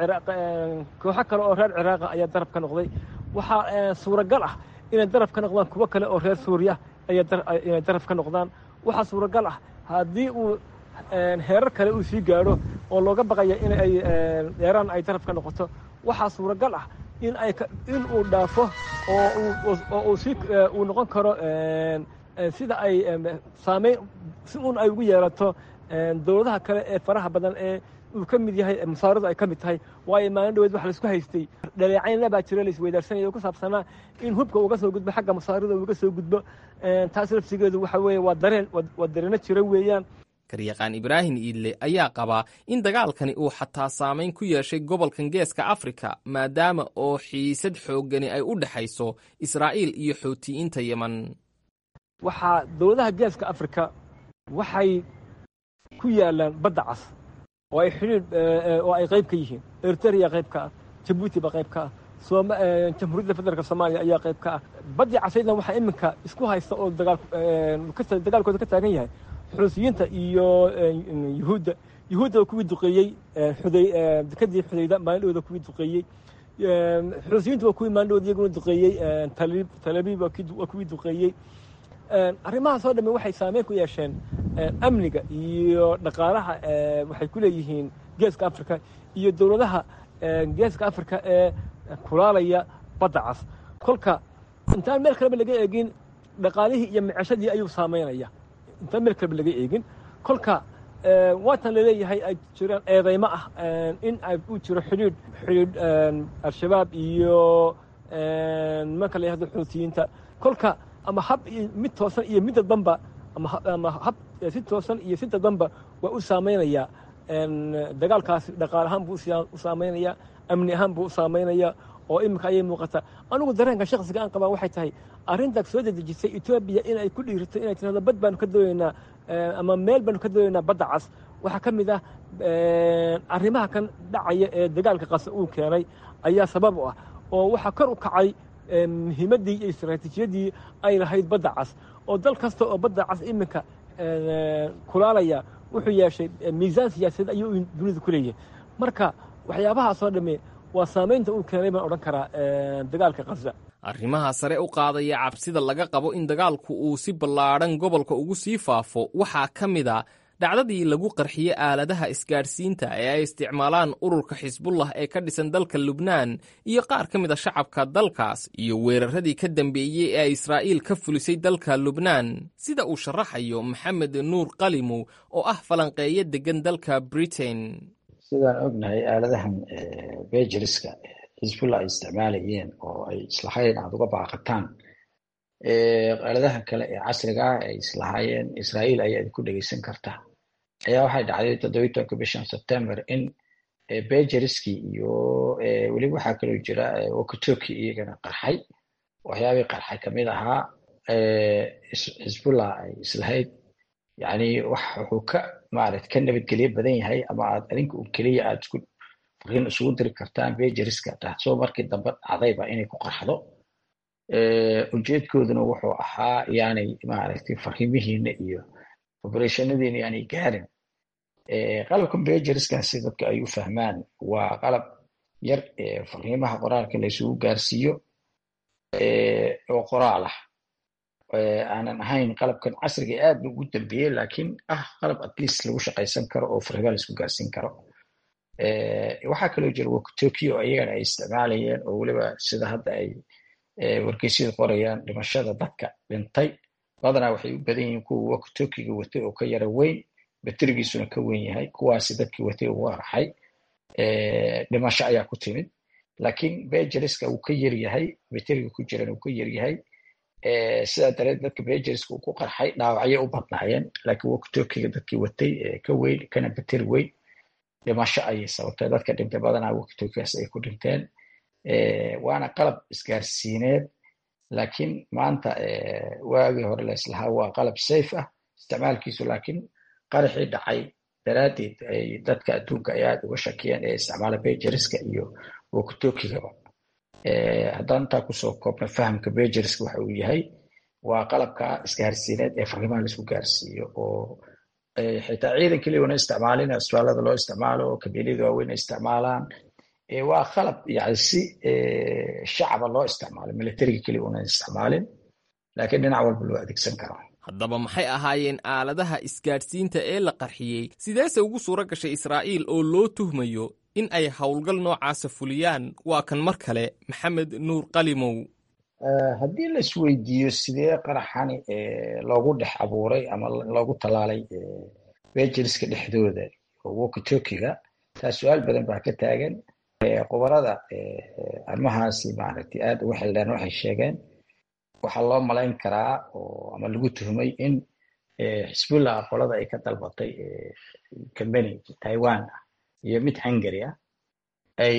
kooxo kale oo reer ciraaqa ayaa daraf ka noqday waxaa suuragal ah inay daraf ka noqdaan kuwo kale oo reer suuriya inay daraf ka noqdaan waxaa suuragal ah haddii uu heerar kale uu sii gaadho oo looga baqaya in ay eeraan ay daraf ka noqoto waxaa suuragal ah in ay in uu dhaafo oo uu si uu noqon karo sida ay saamayn si uun ay ugu yeelato dowladaha kale ee faraha badan ee uu ka mid yahay musaaradu ay ka mid tahay waayo maalin dhaweed wax laisku haystay dhaleecaynna baa jira laisweydaarsanaya oo ku saabsanaa in hubka uga soo gudbo xagga musaarada uga soo gudbo taas lafsigeedu waxa weeye waa dareen waa dareeno jira weeyaan garyaqaan ibraahim iidle ayaa qabaa in dagaalkani uu xataa saamayn ku yeeshay gobolkan geeska afrika maadaama oo xiisad xooggani ay u dhexayso israa'iil iyo xootiyiinta yeman waxaa dowladaha geeska afrika waxay ku yaalaan badda cas oo ay xidhiidh oo ay qayb ka yihiin eriteria qayb ka ah jabuuti baa qayb ka ah jamhuuriyadda federaalk soomaaliya ayaa qayb ka ah baddii casaydna waxaa iminka isku haysta oo dagaalkooda ka taagan yahay xuusiyiinta iyo yuhuudda yuhuudda oo kuwii duqeeyey dekadii xudayda maalindhooda kuwii duqeeyey xuusiyiintu waa kuwii maalindhooda iyaguna duqeeyey talabiib waa kuwii duqeeyey arrimahaas oo dhamme waxay saameyn ku yeesheen amniga iyo dhaqaalaha waxay ku leeyihiin geeska afrika iyo dowladaha geeska afrika ee kulaalaya badda cas kolka intaan meel kaleba laga eegin dhaqaalihii iyo miceshadii ayuu saamaynaya intaan meel kaleba laga eegin kolka waatan laleeyahay ay jiraan eedaymo ah in uu jiro xidhiidh xidhiidh al-shabaab iyo nimanka la yahdo xuutiyiinta kolka ama hab mid toosan iyo mid dadbanba ama hab si toosan iyo si dadbanba waa u saamaynaya dagaalkaasi dhaqaal ahaan buu u saamaynaya amni ahaan buu u saamaynaya oo iminka ayay muuqataa anigu dareenka shaksiga aan qabaa waxay tahay arrintaas soo dedejisay etoobiya in ay ku dhiirito inay tirahdo bad baanu ka doonaynaa ama meel baanu ka doonaynaa badda cas waxaa ka mid ah arrimaha kan dhacaya ee dagaalka qasa uu keenay ayaa sabab u ah oo waxaa kor u kacay muhiimaddii iyo istaraatiijiyadii ay lahayd badda cas oo dal kasta oo badda cas iminka kulaalaya wuxuu yeeshay miisaan siyaasadeed ayuu dunida ku leeyahay marka waxyaabahaasoo dhamme waa saamaynta uu keenay baan odhan karaa dagaalka khaza arrimaha sare u qaadaya cabsida laga qabo in dagaalku uu si ballaadhan gobolka ugu sii faafo waxaa ka mid a dhacdadii lagu qarxiyey aaladaha isgaadhsiinta ee ay isticmaalaan ururka xisbullah ee ka dhisan dalka lubnaan iyo qaar ka mid a shacabka dalkaas iyo weeraradii ka dambeeyey ee ay israa'iil ka fulisay dalka lubnaan sida uu sharaxayo maxamed nuur qalimow oo ah falanqeeyo deggan dalka britain sidaan ognahay aaladahan bejiriska xisbullah ay isticmaalayeen oo ay islahayn aad uga baaqataan aaladaha kale ee casriga ah ay islahaayeen israa'iil ayaa idinku dhegeysan kartaa ayaa waxay dhacday toddobiyi tobanka bishan september in bejiriskii iyo weliba waxaa kaloo jira wokotoki iyagana qarxay waxyaabii qarxay kamid ahaa xisbullah ay islahayd yani wax wuxuu ka maarata ka nabadgelyo badan yahay ama aad adinka un keliya aad isku fariin isugu diri kartaan bejiriska taasoo markii dambe dhacdayba inay ku qarxdo ujeedkooduna wuxuu ahaa yaanay maaragtay fariimihiina iyo obereshonadiina yaanay gaarin qalabkan bejeriskan si dadka ay u fahmaan waa qalab yar fariimaha qoraalka la isugu gaarsiiyo oo qoraal ah aanan ahayn qalabkan casriga aad ba ugu dambeeyey lakiin ah qalab at least lagu shaqaysan karo oo fariimaha la isku gaarsiin karo waxaa kaloo jira wokotokio iyagana ay isticmaalayeen oo weliba sida hadda ay wargeysyada qorayaan dhimashada dadka dhintay badanaa waxay u badan yihiin kuwa wokotokiga watay oo ka yara weyn baterigiisuna ka weyn yahay kuwaasi dadkii watay ugu arxay dhimasho ayaa ku timid laakiin bejeriska uu ka yaryahay bateriga ku jiran uu ka yaryahay sidaa dareed dadka bejeriska uu ku qarxay dhaawacyo u badnaayeen laakiin wokitokiga dadkii watay ka weyn kana bateri weyn dhimasho ayay sababtay dadka dhintay badanaa wokitokigaas ay ku dhinteen waana qalab isgaarsiineed laakiin maanta waagii hore laislahaa waa qalab safe ah isticmaalkiisu laakiin qaraxii dhacay daraaddeed ay dadka adduunka ay aad uga shakiyeen ee isticmaala bejeriska iyo wokitokigaba haddaan intaa kusoo koobna fahamka bejeriska waxa uu yahay waa qalabka isgaarsiineed ee fariimaha laisku gaarsiiyo oo xitaa ciidan keliya una isticmaalin asbaalada loo isticmaalo kabiilada waaweyn ay isticmaalaan waa qalab yani si shacaba loo isticmaalo militariga keliya una isticmaalin laakiin dhinac walba loo adeegsan karo haddaba maxay ahaayeen aaladaha isgaadhsiinta ee la qarxiyey sideese ugu suuro gashay israa'iil oo loo tuhmayo in ay howlgal noocaasa fuliyaan waa kan mar kale maxamed nuur qalimow haddii la isweydiiyo sidee qaraxani loogu dhex abuuray ama loogu tallaalay bejeriska dhexdooda wokitokiga taa su-aal badan baa ka taagan qubarada arrimahaasi maaragtay aad uga xildheen waxay sheegeen waxaa loo malayn karaa oo ama lagu tuhmay in xisbullah qolada ay ka dalbatay company taiwan ah iyo mid hungary ah ay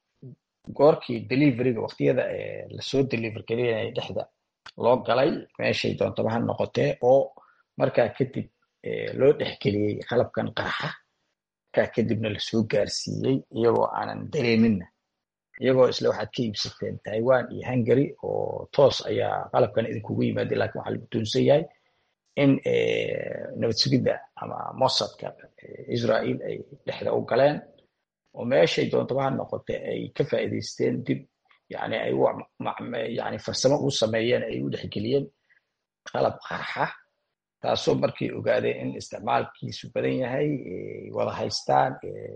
goorkii deliveryga waqtiyada lasoo deliver gelinaya dhexda loo galay meeshay doontaba ha noqotee oo markaa kadib loo dhexgeliyey qalabkan qaraxa markaa kadibna lasoo gaarsiiyey iyagoo aanan dareeminna iyagoo isle waxaad ka iibsateen taiwan iyo hungary oo toos ayaa qalabkan idinkugu yimaada lakin waxaa lagu tuunsan yahay in nabad sugidda ama mossadka israel ay dhexda u galeen oo meeshay doontaba ha noqote ay ka faa'iidaysteen dib yani ay yani farsamo ugu sameeyeen ay u dhexgeliyeen qalab qarxa taasoo markii ogaadeen in isticmaalkiisu badan yahay wada haystaan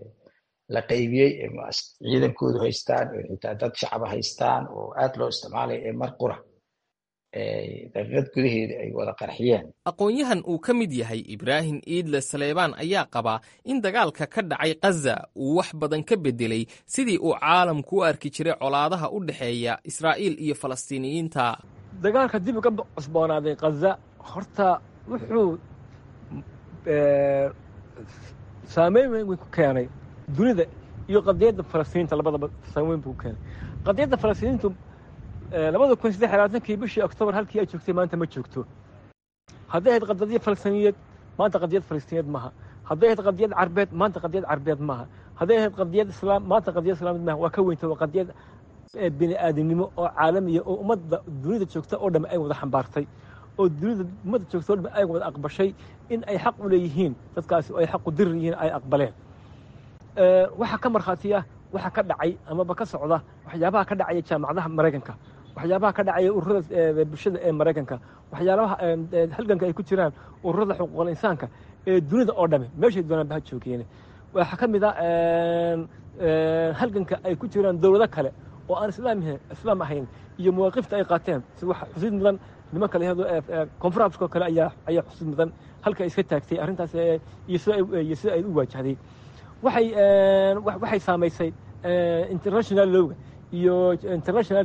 la qaybiyey ciidankoodu haystaan xitaa dad shacaba haystaan oo aad loo isticmaalaya ee mar qura daqiiqad gudaheeda ay wada qarxiyeen aqoon-yahan uu ka mid yahay ibraahim iidle saleebaan ayaa qabaa in dagaalka ka dhacay khaza uu wax badan ka beddelay sidii uu caalamku u arki jiray colaadaha u dhexeeya israa'iil iyo falastiiniyiinta dagaalka dib uga cusboonaaday khaza horta wuxuu saameyn weyn ku keenay dunida iyo qadiyadda falastiiniinta labadaba saameyn buu ku keenay qadiyadda falastiiniintu labada kun saddex labaatankii bishii oktoobar halkii ay joogtay maanta ma joogto hadday ahayd qadiyad falastiniyeed maanta qadiyad falastiniyeed maaha hadday ahayd qadiyad carbeed maanta qadiyad carbeed maaha hadday ahayd qadiyad islaam maanta qadiyad islaamid maaha waa ka weynta waa qadiyad bini aadamnimo oo caalamiya oo ummadda dunida joogta oo dhamme ay wada xambaartay oo dunida ummadda joogta oo dhamme ay wada aqbashay in ay xaq u leeyihiin dadkaasi oo ay xaq u dirir yihiin ay aqbaleen waxaa ka markhaatiya waxa ka dhacay amaba ka socda waxyaabaha ka dhacaya jaamacadaha maraykanka waxyaabaha ka dhacaya ururada bulshada ee maraykanka waxyaabaha halganka ay ku jiraan ururada xuquuqul insaanka ee dunida oo dhame meeshay doonaan ba ha joogeen waxaa ka mid a halganka ay ku jiraan dowlado kale oo aan islaam islaam ahayn iyo mawaaqifta ay qaateen si wax xusid mudan nimanka la yihahdo koonfur afrika oo kale ayaa ayaa xusid mudan halka ay iska taagtay arrintaas iyo sida iyo sida ay u waajahday waxay waxay saamaysay international lowga iyo international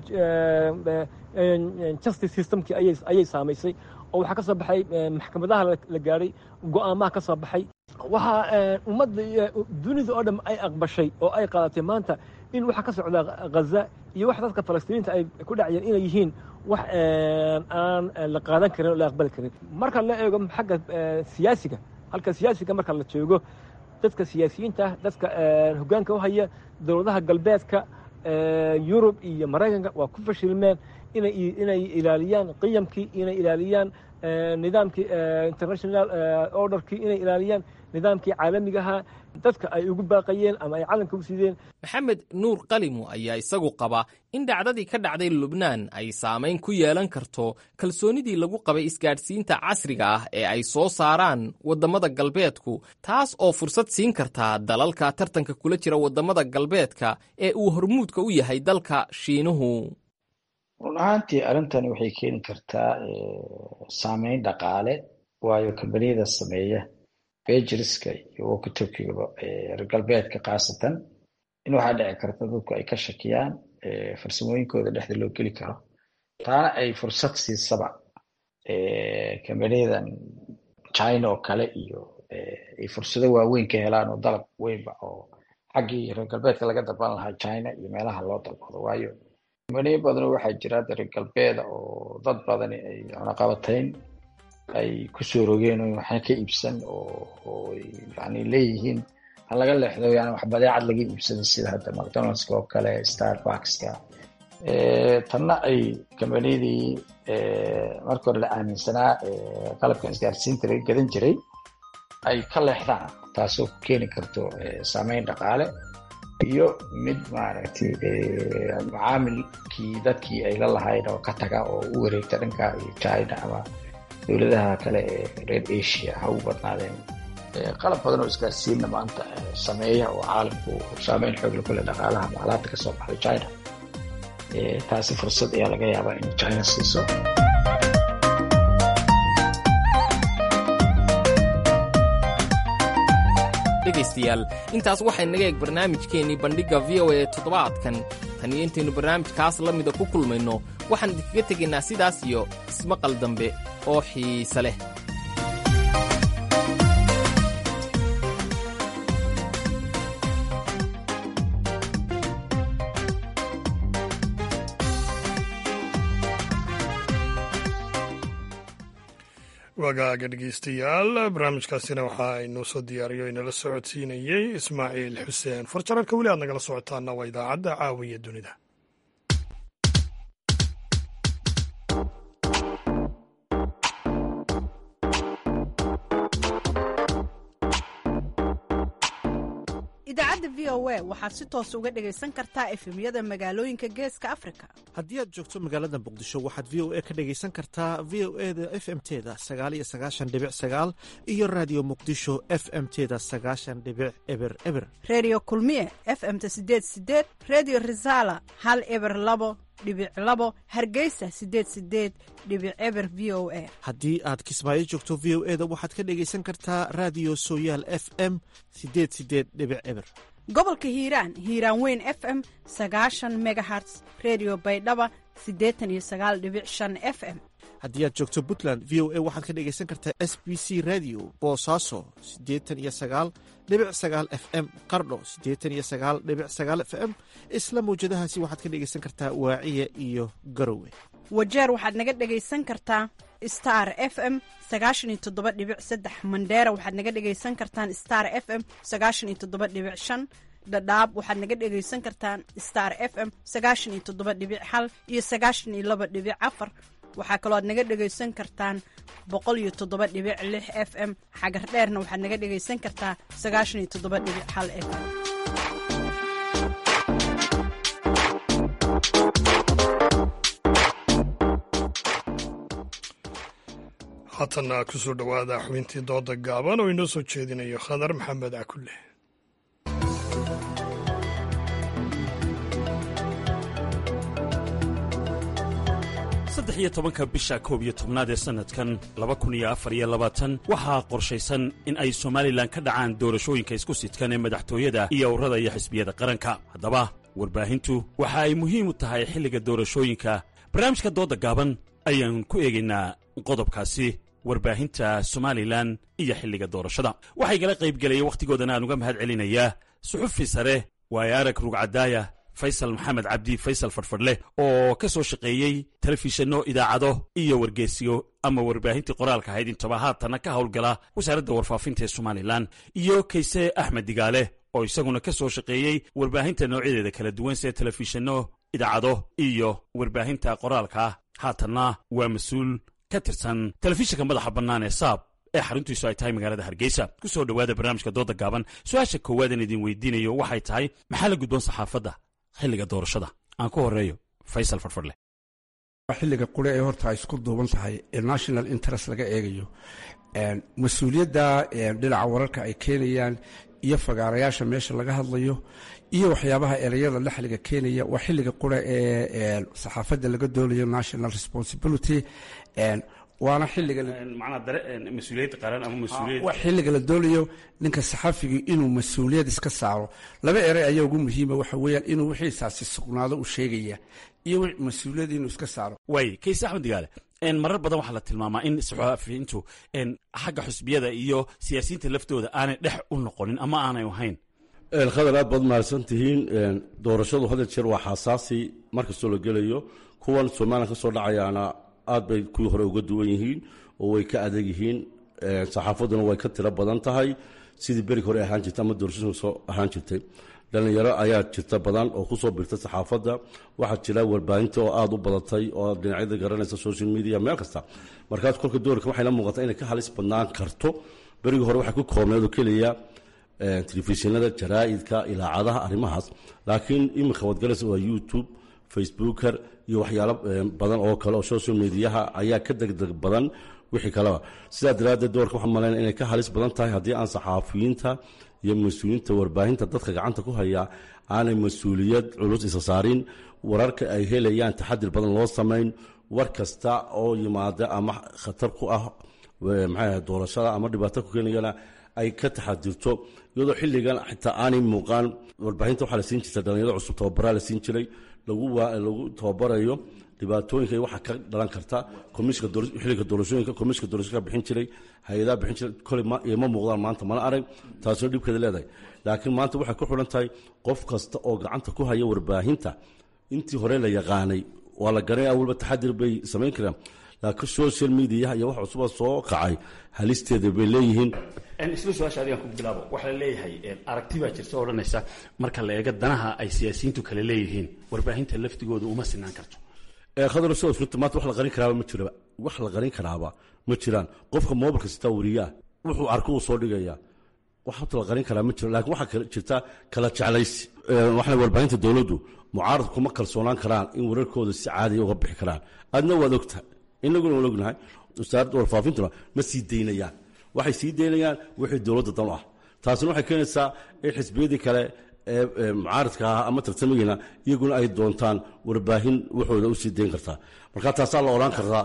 justice systemkii ayay ayay saamaysay oo waxaa ka soo baxay maxkamadaha la gaadhay go'aamaha ka soo baxay waxaa ummadda dunida oo dham ay aqbashay oo ay qaadatay maanta in waxa ka socda ghaza iyo wax dadka falastiiniinta ay ku dhacayeen inay yihiin wax aan la qaadan karin oo la aqbali karin marka la eego xagga siyaasiga halka siyaasiga marka la joogo dadka siyaasiyiinta dadka hoggaanka u haya dowladaha galbeedka yurub iyo maraykanka waa ku fashilmeen inay inay ilaaliyaan qiyamkii inay ilaaliyaan nidaamkii international orderkii inay ilaaliyaan nidaamkii caalamigaha dadka ay ugu baaqayeen ama ay calanka u sideen maxamed nuur qalimu ayaa isagu qaba in dhacdadii ka dhacday lubnaan ay saamayn ku yeelan karto kalsoonidii lagu qabay isgaadhsiinta casriga ah ee ay soo saaraan waddamada galbeedku taas oo fursad siin kartaa dalalka tartanka kula jira waddamada galbeedka ee uu hormuudka u yahay dalka shiinuhu run ahaantii arrintani waxay keeni kartaa saameyn dhaqaale waayo kambaniyada sameeya bejiriska iyo wokitokigaba reer galbeedka khaasatan in waxaa dhici karta dadku ay ka shakiyaan farsamooyinkooda dhexda loo geli karo taana ay fursad siisaba kambanyadan china oo kale iyo ay fursado waaweyn ka helaan oo dalab weynba oo xaggii reer galbeedka laga dalban lahaa china iyo meelaha loo dalbado waayo kambaniyo badanoo waxaa jira hadda reer galbeeda oo dad badani ay cunaqabatayn ay kusoo rogeen oo waxna ka iibsan oo yani leeyihiin ha laga leexdo yani wax badeecad laga iibsado sida hadda macdonaldska oo kale starbuckska tanna ay kambaniyadii marka hore la aaminsanaa qalabkan isgaarsiinta laga gadan jiray ay ka leexdaan taasoo ku keeni karto saameyn dhaqaale iyo mid maaragtay macaamilkii dadkii ay la lahayd oo ka taga oo u wareegta dhanka iyo china ama dowladaha kale ee reer asia ha u badnaadeen qalab badan oo isgaarsiinna maanta sameeya oo caalamku saameyn xoogle kule dhaqaalaha macalaada kasoo baxday china taasi fursad ayaa laga yaabaa in china siiso dhegaystayaal intaas waxay naga eeg barnaamijkeennii bandhigga v o e toddobaadkan tan iyo intaynu barnaamijkaas la mida ku kulmayno waxaan idinkaga tegaynaa sidaas iyo ismaqal dambe oo xiise leh wagaaga dhegeystayaal barnaamijkaasina waxaa inoo soo diyaariyo inala socodsiinayey ismaaciil xuseen farjararka weli aad nagala socotaana waa idaacadda caawiya dunida idaacadda v o a waxaad si toos uga dhegaysan kartaa efemyada magaalooyinka geeska afrika haddii aad joogto magaalada muqdisho waxaad v o a ka dhegaysan kartaa v o e da f m teda sagaal iyo sagaashan dhibic sagaal iyo raadiyo muqdisho f m teda sagaashan dhibic eber eber reediyo kulmiye f m-ta sideed sideed reediyo risaala hal eber labo dhibic labo hargeysa sideed sideed dhibic eber v o a haddii aad kismaayo joogto v o e da waxaad ka dhegaysan kartaa raadiyo sooyaal f m sideed sideed dhibic eber gobolka hiiraan hiiraan weyn f m sagaashan megaherts redio baydhaba siddeetan iyo sagaal dhibic shan f m haddii aad joogto puntland v o a waxaad ka dhegaysan kartaa s b c radio boosaaso siddeetan iyo sagaal dhibic sagaal f m qardho siddeetan iyo sagaal dhibic sagaal f m isla mawjadahaasi waxaad ka dhegaysan kartaa waaciya iyo garowe wajeer waxaad naga dhegaysan kartaa star f m sagaashan iyo toddoba dhibic saddex mandheera waxaad naga dhegaysan kartaan star f m sagaashan iyo toddoba dhibic shan dhadhaab waxaad naga dhegaysan kartaan star f m sagaashan iyo toddoba dhibic hal iyo sagaashan iyo laba dhibic afar waxaa kaloo aad naga dhegaysan kartaan boqol iyo toddoba dhibic lix f m xagar dheerna waxaad naga dhegaysan kartaa sagaashan iyo toddoba dhibic hal f m haatanna ku soo dhowaada xubintii dooda gaaban oo inoo soo jeedinayo khadar maxamed cakulle saddex iyo tobanka bisha koob iyo tobnaad ee sannadkan laba kun iyo afar iyo labaatan waxaa qorshaysan in ay somalilan ka dhacaan doorashooyinka isku sidkan ee madaxtooyada iyo urada iyo xisbiyada qaranka haddaba warbaahintu waxa ay muhiim u tahay xilliga doorashooyinka barnaamijka dooda gaaban ayaan ku eegaynaa qodobkaasi warbaahinta somalilan iyo xilliga doorashada waxaa igala qaybgelaya wakhtigoodana aan uga mahad celinayaa suxufi sare waayo arag rugcadaaya faysal maxamed cabdi faysal fadhfadhleh oo ka soo shaqeeyey telefishinno idaacado iyo wargeesiyo ama warbaahintii qoraalka ahayd intaba haatana ka howlgala wasaaradda warfaafinta ee somalilan iyo kayse axmed digaale oo isaguna ka soo shaqeeyey warbaahinta noocyadeeda kala duwan sida telefishinno idaacado iyo warbaahinta qoraalka haatanna waa mas-uul ka tirsan telefishinka madaxa bannaan ee saab ee xaruntiisu ay tahay magaalada hargeysa ku soo dhowaada barnaamijka dooda gaaban su-aasha koowaadaan idin weydiinayo waxay tahay maxaa la gudboon saxaafadda xilliga doorashada aan ku horeeyo faysal farfadle xilliga qure ee horta ay isku duuban tahay ee national interest laga eegayo mas-uuliyadda dhinaca wararka ay keenayaan iyo fagaarayaasha meesha laga hadlayo iyo waxyaabaha ereyada la xiliga keenaya waa xilliga qure ee saxaafadda laga doonayo national responsibility waana xilliga macnaa dare mas-uuliyad qaran ama mas-uuliyad waa xilliga la doonayo ninka saxafigii inuu mas-uuliyad iska saaro laba erey ayaa ugu muhiima waxa weeyaan inuu wixiisaasi sugnaado u sheegaya iyo mas-uuliyad inuu iska saaro waay kayse axmed digaale marar badan waxaa la tilmaamaa in saxaafiyiintu xagga xusbiyada iyo siyaasiyiinta laftooda aanay dhex u noqonin ama aanay ahayn khadar aad baad mahadsan tihiin doorashadu hadda jeer waa xasaasi markastoo la gelayo kuwan somalilan ka soo dhacayaana aad bay kuwii hore uga duwan yihiin oo way ka adag yihiin saxaafadduna way ka tiro badan tahay sidii berig hore ahaan jirtay ama doorashadu soo ahaan jirtay dhallinyaro ayaa jirta badan oo kusoo birtay saxaafadda waxaa jira warbaahinta oo aada u badatay oo dhinacyada garanaysa social media meel kasta markaas kolka doorka waxayna muuqataa inay ka halis badnaan karto berigii hore waxay ku koobneed oo keliya telefishinada jaraa'idka ilaacadaha arrimahaas laakiin iminka wadgalaysa waa youtube facebooker iyo waxyaalo badan oo kale oo social mediaha ayaa ka degdeg badan wixii kaleba sidaa daraaddeed doorka waxaan malaynaya inay ka halis badan tahay haddii aan saxaafiyiinta iyo mas-uuliyiinta warbaahinta dadka gacanta ku haya aanay mas-uuliyad culus isa saarin wararka ay helayaan taxadir badan loo samayn war kasta oo yimaada ama khatar ku ah maxay doorashada ama dhibaato ku keenayana ay ka taxadirto iyadoo xilligan xitaa aanay muuqaan warbaahinta waxaa la siin jirta dhalinyaro cusub tababaraa la siin jiray lagu tababarayo dhibaatooyinka waxaa ka dhalan karta xilliga doorashooyinka komishinka doorashooyinka bixin jiray hay-adaha bixin jiray koley ma muuqdaan maanta mana arag taasoo dhibkeeda leedahay laakiin maanta waxay ku xidhan tahay qof kasta oo gacanta ku haya warbaahinta intii hore la yaqaanay waa la garanaya walba taxadir bay samayn karaan laakiin social mediaha iyo wax cusuba soo kacay halisteeda bay leeyihiin isla su-aasha adigaan ku bilaabo waxaa la leeyahay aragti baa jirta oo odhanaysa marka la eego danaha ay siyaasiyiintu kale leeyihiin warbaahinta laftigooda uma sinaan karto khadar sidaas runta maanta wax la qarin karaaba ma jiraba wax la qarin karaaba ma jiraan qofka moobilka sitaa wariyaa wuxuu arko uu soo dhigaya wax horta la qarin karaa ma jiro laakiin waxaa jirta kala jeclaysi waxna warbaahinta dowladdu mucaaradku kuma kalsoonaan karaan in wararkooda si caadiya uga bixi karaan adna waad ogtahay inaguna waan ognahay wasaaradda warfaafintuna ma sii daynayaan waxay sii daynayaan wixii dowladda dan u ah taasina waxay keenaysaa in xisbiyadii kale ee mucaaradka ah ama tartamagiina iyaguna ay doontaan warbaahin waxooda usii dayn kartaa marka taasaa la odhan kartaa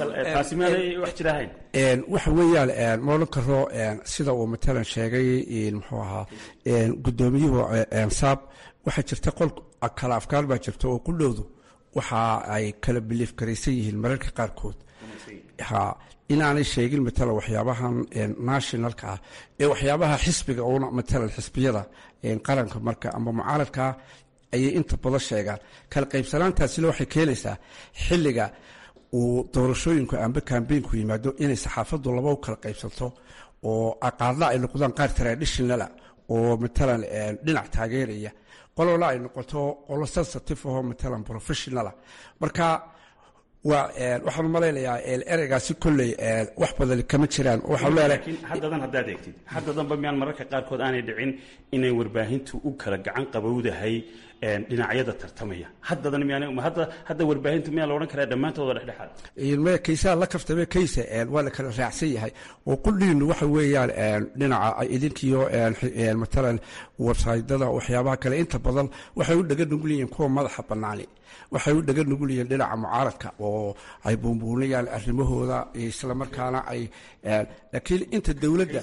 waxa weeyaan ma odhan karo sida uu matalan sheegay muxuu ahaa guddoomiyuhu saab waxaa jirta qol kala afkaar baa jirta oo qudhowdu waxa ay kala biliif garaysan yihiin mararka qaarkood inaanay sheegin matalan waxyaabahan nationalka ah ee waxyaabaha xisbiga una matalan xisbiyada qaranka marka ama mucaaradkaa ayay inta badan sheegaan kala qaybsanaantaasina waxay keenaysaa xilliga uu doorashooyinku amba kambeynku yimaado inay saxaafaddu laba u kala qaybsanto oo qaarna ay noqdaan qaar traditionala oo matalan dhinac taageeraya qolona ay noqoto qolo sensitive ahoo matalan professionala marka waxaan malaynayaa ereygaasi kolley wax badan kama jiraan laakiin haddadan haddaad eegtid haddadanba miyaan mararka qaarkood aanay dhicin inay warbaahintu u kala gacan qabowdahay dhinacyada tartamaya haddadan miyaan hadda warbaahintu miyaa la odhan karaa dhammaantooda dhexdhexaad maya kaysaha la kaftame kaysa waa la kala raacsan yahay oo kulliinu waxa weeyaan dhinaca idinkiyo matalan websaydyada waxyaabaha kale inta badan waxay u dhaga nugul yihiin kuwa madaxa bannaani waxay u dhaga nugul yihiin dhinaca mucaaradka oo ay buunbuunayaan arrimahooda islamarkaana ay laakiin inta dowladda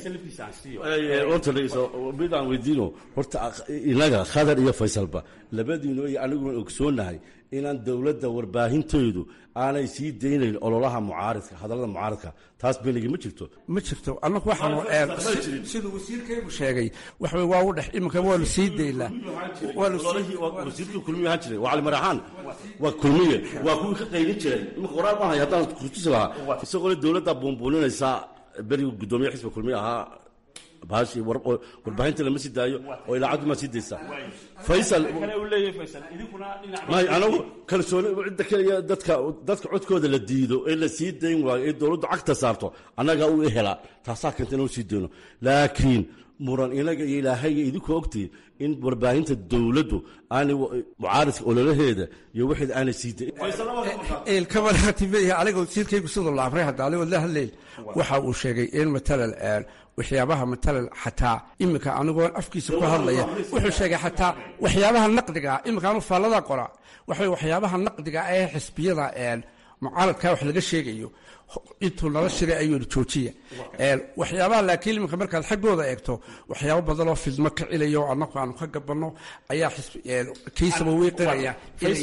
midaan weydiino horta inaga khadar iyo faysalba labadiinu iyo aniguna ogsoonahay inaan dowladda warbaahinteedu aanay sii daynayn ololaha mucaaridka hadallada mucaaridka taas benigi ma jirto ma jirto annagu waxaan siduu wasiirkaygu sheegay waxa waa u dhex iminka waanu sii daynaa wasiirkii kulmiye ahaan jiray waa cali maraxaan waa kulmiye waa kuwii ka qaylin jiray iminka qoraal maahay haddaan kurtusi lahaa isagoo le dowladda buunbuuninaysa berigii guddoomiye xisbiga kulmiye ahaa bahashi warbaahinta lama sii daayo oo ilaacaddu maa sii daysaa faysal may anagu kalsooni cidda keliya dadka dadka codkooda la diido ee la sii dayn waayo ee dowladdu cagta saarto annagaa u helaa taasaa keenta inuu sii dayno laakiin muran inaga iyo ilaahay iyo idinku ogtihin in warbaahinta dowladdu aanay mucaaridka ololaheeda iyo waxeeda aanay sii dayn kamaratimeya aniga wasiirkaygu siduu la amray hadda aligoo la hadlayn waxa uu sheegay in matalan waxyaabaha matalan xataa iminka anigoo afkiisa ku hadlaya wuxuu sheegay xataa waxyaabaha naqdiga iminka anu faallada qora waxa waxyaabaha naqdiga ee xisbiyada mucaaradkaa wax laga sheegayo intuu nala shiray ayuu joojiya waxyaabaha laakiin iminka markaad xaggooda eegto waxyaabo badan oo fidmo ka cilayo annagu aanu ka gabanno ayaa kiisaba wiiqinaya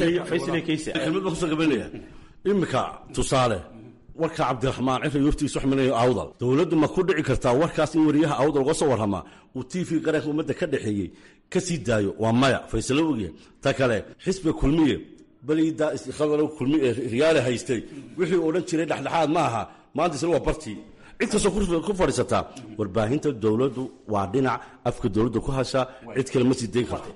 kelmad baan kusoo gabanaya iminka tusaale warka cabdiraxmaan cifri waftigiis waxminayo awdal dowladdu ma ku dhici kartaa warkaas in wariyaha awdal uga soo warramaa uu t v qaranka ummadda ka dhexeeyey ka sii daayo waa maya faysalo ogiye ta kale xisbiga kulmiye belidaa iskhadalo kulmi ee riyaale haystay wixii odhan jiray dhexdhexaad ma aha maanta isla waa bartii cid kastoo ku fadhiisataa warbaahinta dowladdu waa dhinac afka dowladda ku hashaa cid kale ma sii dayn karto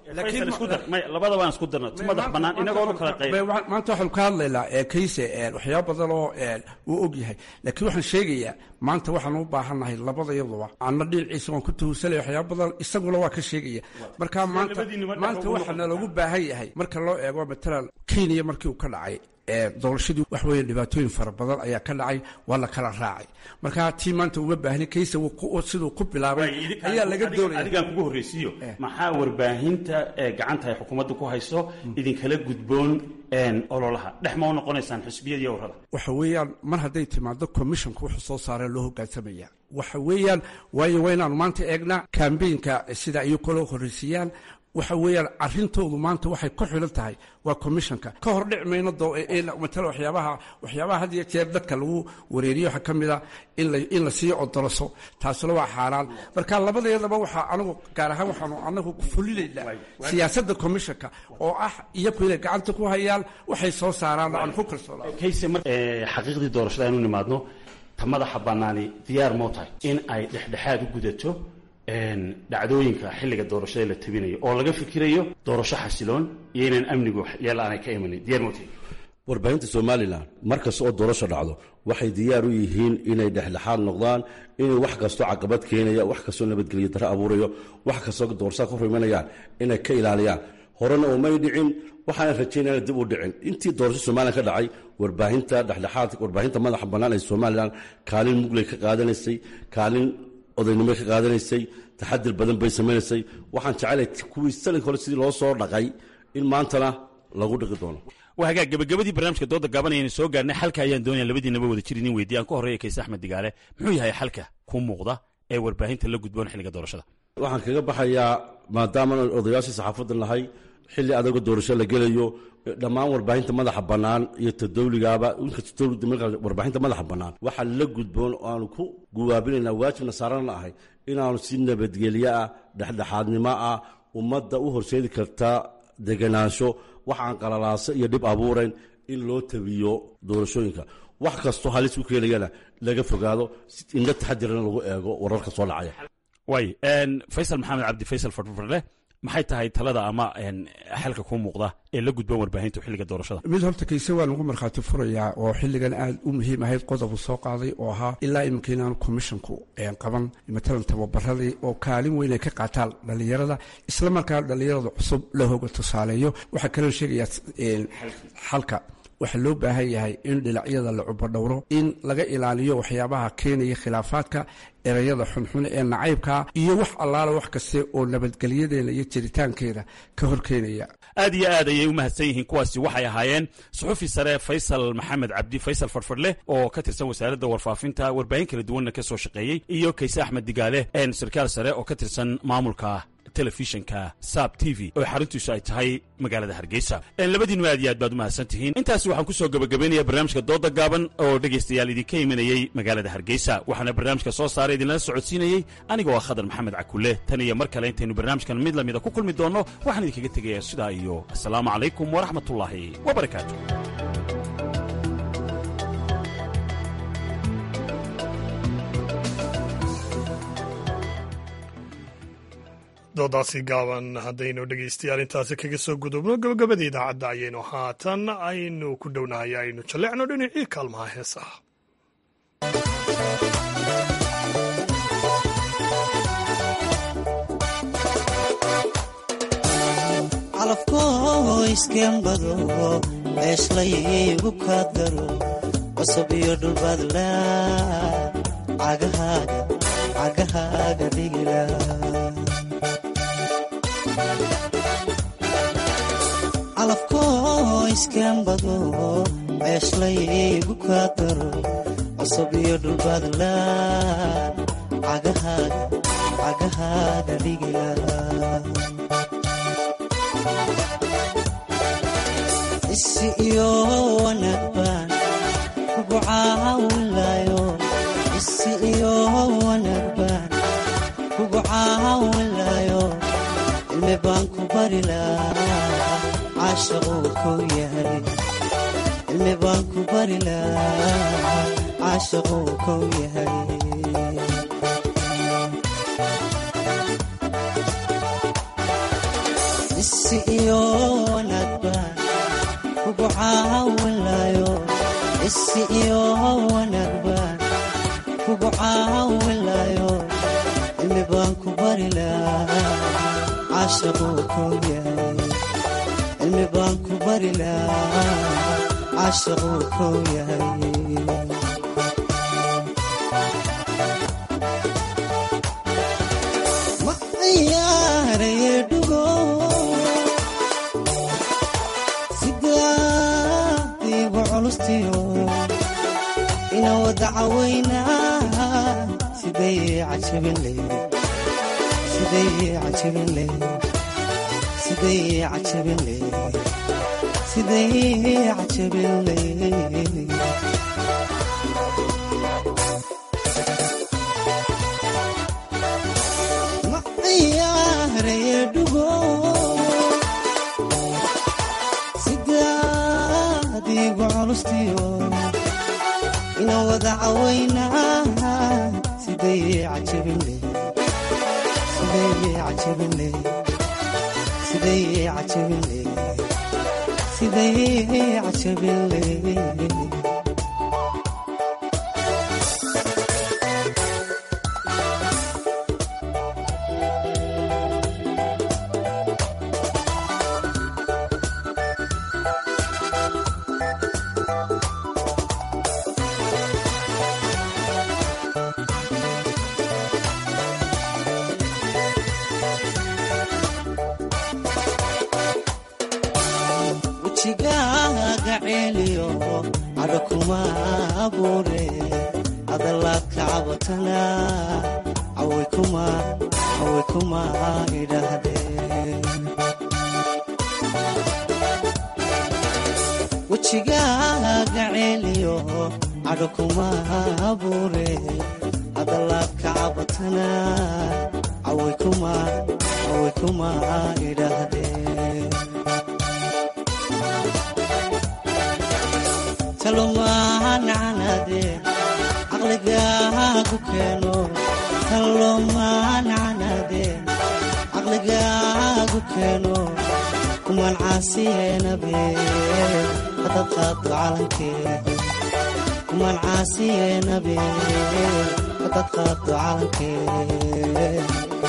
labada waan isku darna madax bannaan inagoonu kala qayb maanta waxaanu ka hadlaynaa kayse waxyaaba badan oo uu og yahay laakiin waxaan sheegayaa maanta waxaan u baahannahay labada iyaduba anna dhinaciisa waan ku tuhursanaya waxyaaba badan isaguna waa ka sheegaya marka maanta maanta waxaana loogu baahan yahay marka loo eego matalan kenya markii uu ka dhacay doorashadii wax weeye dhibaatooyin fara badan ayaa ka dhacay waa la kala raacay marka tii maanta uma baahni kayse siduu ku bilaabay ayaa laga doonaya adigaan kugu horreysiiyo maxaa warbaahinta gacanta ay xukuumadda ku hayso idinkala gudboon ololaha dhex ma u noqonaysaan xisbiyada iyo warrada waxa weeyaan mar hadday timaado commissionka wuxuu soo saaree loo hogaansamaya waxa weeyaan waayo waa inaanu maanta eegnaa kambeynka sida ayuu kala horreysiiyaan waxa weeyaan arintoodu maanta waxay ku xilan tahay waa commissionka ka hor dhic mayno matala waxyaabaha waxyaabaha had iyo jeer dadka lagu wareeriyo waxaa ka mid a in la in la sii odoroso taasuna waa xaaraan marka labadeedaba waxaa anigu gaar ahaan waxaanu anagu fulinaynaa siyaasadda commissionka oo ah iyaku inay gacanta ku hayaan waxay soo saaraan aan ku kalsoonaa kayse mar xaqiiqdii doorashada aynu nimaadno ta madaxa bannaani diyaar moo tahay in ay dhexdhexaad u gudato dhacdooyinka xilliga doorashada la tabinayo oo laga fikirayo doorasho xasiloon iyo inaan amnigu yeel aanay ka imanin diyaar mootay warbaahinta somalilan mar kasta oo doorasho dhacdo waxay diyaar u yihiin inay dhexdhexaad noqdaan inay wax kastoo caqabad keenaya wax kastoo nabadgelyo daro abuurayo wax kastoo doorashada ka hor imanayaan inay ka ilaaliyaan horena umay dhicin waxaana rajaynaya dib u dhicin intii doorasho somalilan ka dhacay warbaahinta dhexdhexaad warbaahinta madaxa bannaan ee somalilan kaalin mugley ka qaadanaysay kaalin odaynimo ka qaadanaysay taxadir badan bay samaynaysay waxaan jecelay kuwii sanadka hore sidii loo soo dhaqay in maantana lagu dhiqi doono waa hagaag gabagabadii barnaamijka dooda gaabanayaynu soo gaarnay xalka ayaan doonaya labadiinaba wada jir idin weydiye aan ka horreeya kayse axmed digaale muxuu yahay xalka ku muuqda ee warbaahinta la gudboon xilliga doorashada waxaan kaga baxayaa maadaama odayaashii saxaafadda nahay xilli adago doorasho la gelayo dhammaan warbaahinta madaxa bannaan iyo ta dawligaaba inkasta dowladda markaa warbaahinta madaxa bannaan waxaa la gudboon oo aanu ku guwaabinaynaa waajibna saarana ahay inaanu si nabadgelyo ah dhexdhexaadnimo ah ummadda u horseedi karta deganaansho waxaan qalalaaso iyo dhib abuurayn in loo tabiyo doorashooyinka wax kastoo halis u keenayana laga fogaado indha taxadirana lagu eego wararka soo dhacaya waay faysal maxamed cabdi faysal fardfarle maxay tahay talada ama xalka kuu muuqda ee la gudban warbaahinta xilliga doorashada mid horta kayse waa lagu markhaati furayaa oo xilligan aad u muhiim ahayd qodobu soo qaaday oo ahaa ilaa iminka inaanu commissionku qaban matalan tababaradii oo kaalin weyn ay ka qaataan dhallinyarada isla markaa dhallinyarada cusub la hoga tusaaleeyo waxaa kaloo sheegayaa xalka waxaa loo baahan yahay in dhinacyada la cubadhowro in laga ilaaliyo waxyaabaha keenaya khilaafaadka erayada xunxun ee nacaybka iyo wax allaala wax kaste oo nabadgelyadeena iyo jiritaankeeda ka hor keenaya aad iyo aad ayay u mahadsan yihiin kuwaasi waxay ahaayeen suxufi sare faysal maxamed cabdi faysal farfarleh oo ka tirsan wasaaradda warfaafinta warbaahin kala duwanna ka soo shaqeeyey iyo kayse axmed digaale sarkaal sare oo ka tirsan maamulka telefishinka sab t v oo xaruntiisu ay tahay magaalada hargeysa labadiinu aad iyo aad baad u mahadsan tihiin intaasi waxaan ku soo gabagabaynaya barnaamijka dooda gaaban oo dhegaystayaal idinka imanayey magaalada hargeysa waxaana barnaamijka soo saaray idinlala socodsiinayey anigoo ah khadar maxamed cakulle tan iyo mar kale intaynu barnaamijkan mid lamida ku kulmi doonno waxaan idinkaga tegayaa sidaa iyo assalaamu calaykum waraxmatullaahi wabarakaatu doodaasi gaaban haddaynu dhegaystayaal intaasi kaga soo gudubno gabagabada idaacadda ayaynu haatan aynu ku dhownahay aynu jallecno dhinacii kaalmaha heesaha calafkoo iskembado beeslaygu kaadgaro qosab iyo dhulbaadla cagahaaga dhigila calafkoo iskembado ceeshlaygu kaa daro cusub iyo dhulbaadlaan cagahaaga dhigila isi iyo wanaag baan kugu caawinlayo isi iyo wanaag baan kugu caawinlayo cilmi baan ku bari lahaa caashaquu kow yahay cilmi baan ku bari lahaa caashaquu kow yahay isi iyo wanaag baan kugu caawinlayo isi iyo wanaag baan kugu caawinlayo cilmi baan ku bari lahaa caashaquu kow yahay cilmi baan ku bari lahaa caashaquu kow yahay ma ciyaaraye dhugo sidaadiigu culustiyo ina wada cawaynaa siday cajabin leyd siday cajabin leyd siday cajabin leyd siday cajabin leyd ma ciyaaraye dhugo sidaadiigu culustiyo ina wada cawaynaa siday cajabin leyd siday cajabin leyd siday cajabin leyd siday cajabin leyd wejigaaga ceeliyo cadho kuma abuure hadalaad ka cabatana caway kuma caway kuma idhaahdeen wejigaaga ceeliyo cadho kuma abuure hadalaad ka cabatana caway kuma caway kuma idhaahdeen talomaancanadeen caqligaagu keeno talomaancanadeen caqligaagu keeno kumaan caasiyeenabeen hadad qaado calankeen kumaan caasiyeenabeen hadad qaado calankeen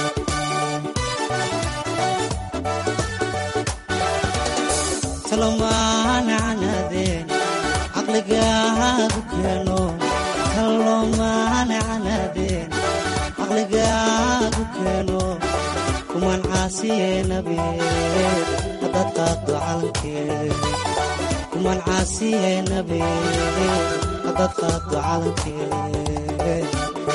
talomaancanadeen caqligaagu keeno talomaancanadeen caqligaagu keeno kumaan caasiyeenabeen hadad qaado calankeen kumaan caasiyeenabeen hadad qaado calankeen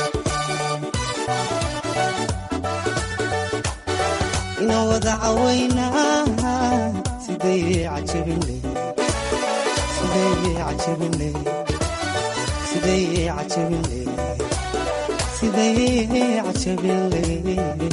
ina wada cawaynaa siday cajabin leyd siday cajabin leyd siday cajabin leyd siday cajabin leyd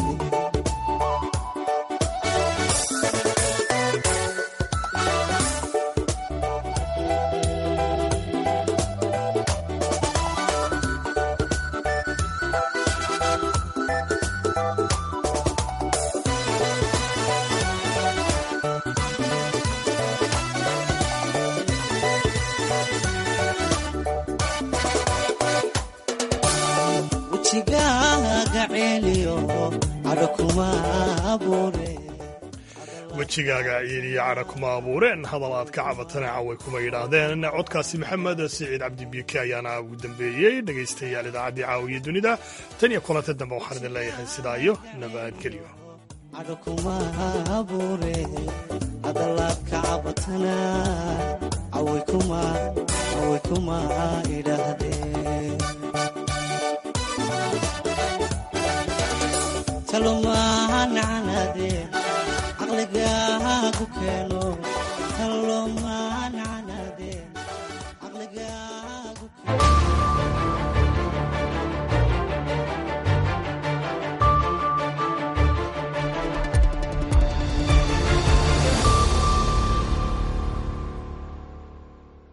wejigaaga ceeliyo cadho kuma abuure wejigaaga ciiliyo cadha kuma abuureen hadal aad ka cabatana caway kuma yidhaahdeen codkaasi maxamed siciid cabdi biike ayaana ugu dambeeyey dhegaystayaal idaacaddii caawiya dunida tan iyo kulanta dambe waxaan idin leeyahay sidaa iyo nabadgelyo cadho kuma abuure hadalaad ka cabatana caway kuma caway kuma idhaahdeen talomaanacanaadeen caqligaagu keeno talomaan